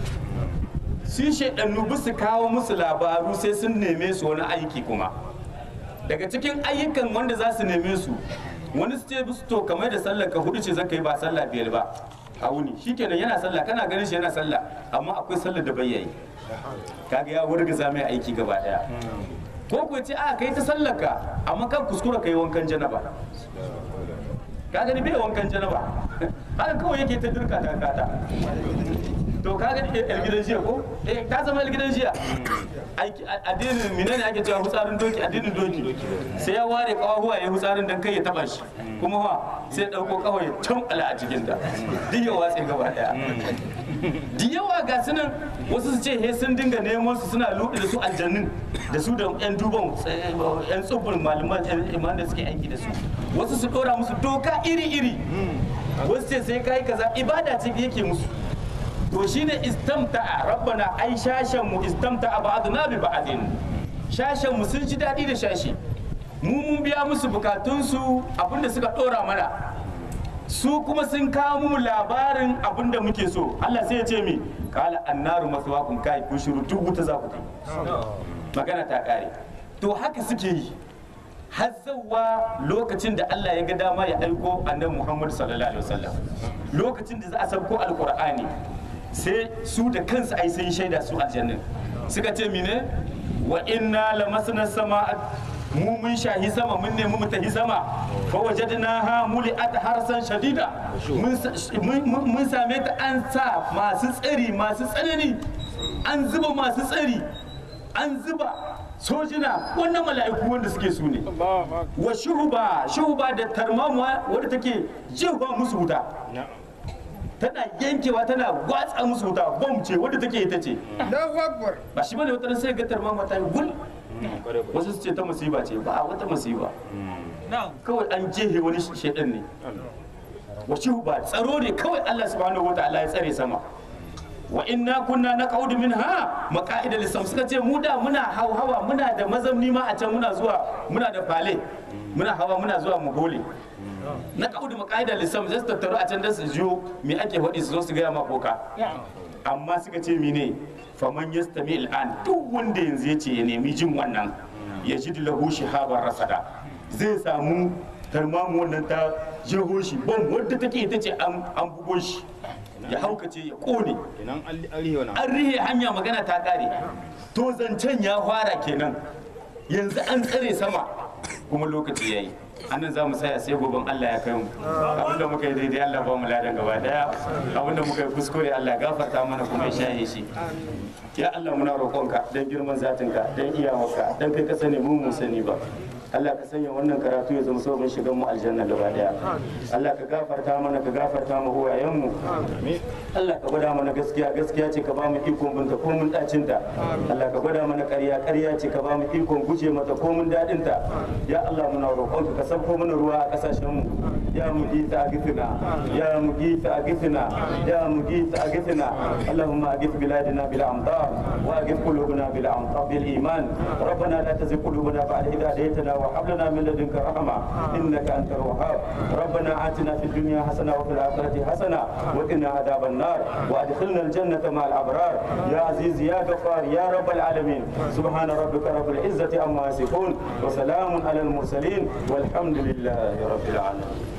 sun shaidannu ba su kawo musu labaru sai sun neme su wani aiki kuma daga cikin ayyukan wanda za su neme su wani su ce musu to kamar da sallar ka hudu ce zaka yi ba sallah biyar ba a wuni shikenan yana sallah kana ganin shi yana sallah amma akwai sallar da bai yi kaga ya wurgaza mai aiki gaba daya ko ku ce a kai ta sallarka amma kan kuskura kai wankan janaba ka gani bai wankan janaba haka kawai yake ta dirka ta kata to ka gani yar gidan jiya ko eh ta zama yar gidan jiya aiki addinin menene ake cewa hutsarin doki addinin doki sai ya ware kawahuwa ya hutsarin dan kai ya taba shi kuma fa sai ya dauko kawai ya tambala a cikin ta duk ya watse gaba daya da yawa ga su nan wasu su ce he sun dinga neman su suna luɗe da su aljannin da su da yan duban yan tsubbin malaman yan iman da suke aiki da su wasu su ɗora musu doka iri-iri wasu ce sai kai kaza ibada ce yake musu to shine istamta'a rabbana ai shashen mu istamta'a ba'duna bi ba'din shashen mu sun ji daɗi da shashi mu mun biya musu bukatunsu abinda suka ɗora mana su kuma sun kawo mu labarin abin da muke so Allah sai ya ce mi kala annaru maswakum kai ku shiru duk wuta za ku kai magana ta kare to haka suke yi har zawwa lokacin da Allah ya ga dama ya aiko annabi Muhammad sallallahu alaihi wasallam lokacin da za a sauko alqur'ani sai su da kansu ai sun shaida su aljannin suka ce mine wa inna lamasna sama'a mu mun shahi sama mun nemi mu tahi sama fa wajadnaha muli'at harsan shadida mun same ta an sa masu tsari masu tsanani an zuba masu tsari an zuba sojina wannan mala'iku wanda suke su ne wa shuhuba shuhuba da tarmamuwa wadda take jefa musu wuta tana yankewa tana watsa musu wuta bom ce wadda take ita ce ba shi bane wata sai ga tarmamuwa ta yi gul wasu su ce ta musiba ce ba wata musiba kawai an jehe wani shaidan ne wace ba tsaro ne kawai Allah subhanahu wa ta'ala ya tsare sama wa inna kunna naqaudu minha maqa'ida lisam suka ce mu da muna hawa muna da mazamni ma a can muna zuwa muna da fale muna hawa muna zuwa mu gole na kaudu maqa'ida lisam zai tattaru a can da su jiyo me ake faɗi su zo su gaya ma koka amma suka ce mine faman yastami al'an duk wanda yanzu ya ce ya nemi jin wannan ya ji lahu shihabar rasada zai samu tarmamu wannan ta jeho shi bom wadda take ita ce an bugo shi ya haukace ya kone kenan an rihe wani an rihe hanya magana ta kare to zancen ya fara kenan yanzu an tsare sama kuma lokaci ya yi annan za mu saya sai goben Allah ya kai mu abinda muka yi daidai Allah ba mu ladan gaba daya abinda muka yi kuskure Allah ya gafarta mana kuma ya shaye shi ya Allah muna roƙonka dan girman zatinka dan iyawarka dan kai ka sani mu mu sani ba Allah ka sanya wannan karatu ya zama sabon shigan mu aljanna gaba daya Allah ka gafarta mana ka gafarta mu uwayen mu Allah ka gwada mana gaskiya gaskiya ce ka ba mu ikon binta ko mun dacin ta Allah ka gwada mana ƙarya ƙarya ce ka ba mu ikon guje mata ko mun dadin ta ya Allah muna roƙonka ka sabko mana ruwa a kasashen mu ya mugita agithina ya mugita agithina ya mugita agithina Allahumma agith biladina bil amtar wa agith qulubana bil amtar bil iman ربنا لا تزغ قلوبنا بعد إذ هديتنا وهب لنا من لدنك رحمة إنك أنت الوهاب ربنا آتنا في الدنيا حسنة وفي الآخرة حسنة وقنا عذاب النار وأدخلنا الجنة مع الأبرار يا عزيز يا غفار يا رب العالمين سبحان ربك رب العزة عما يصفون وسلام على المرسلين والحمد لله رب العالمين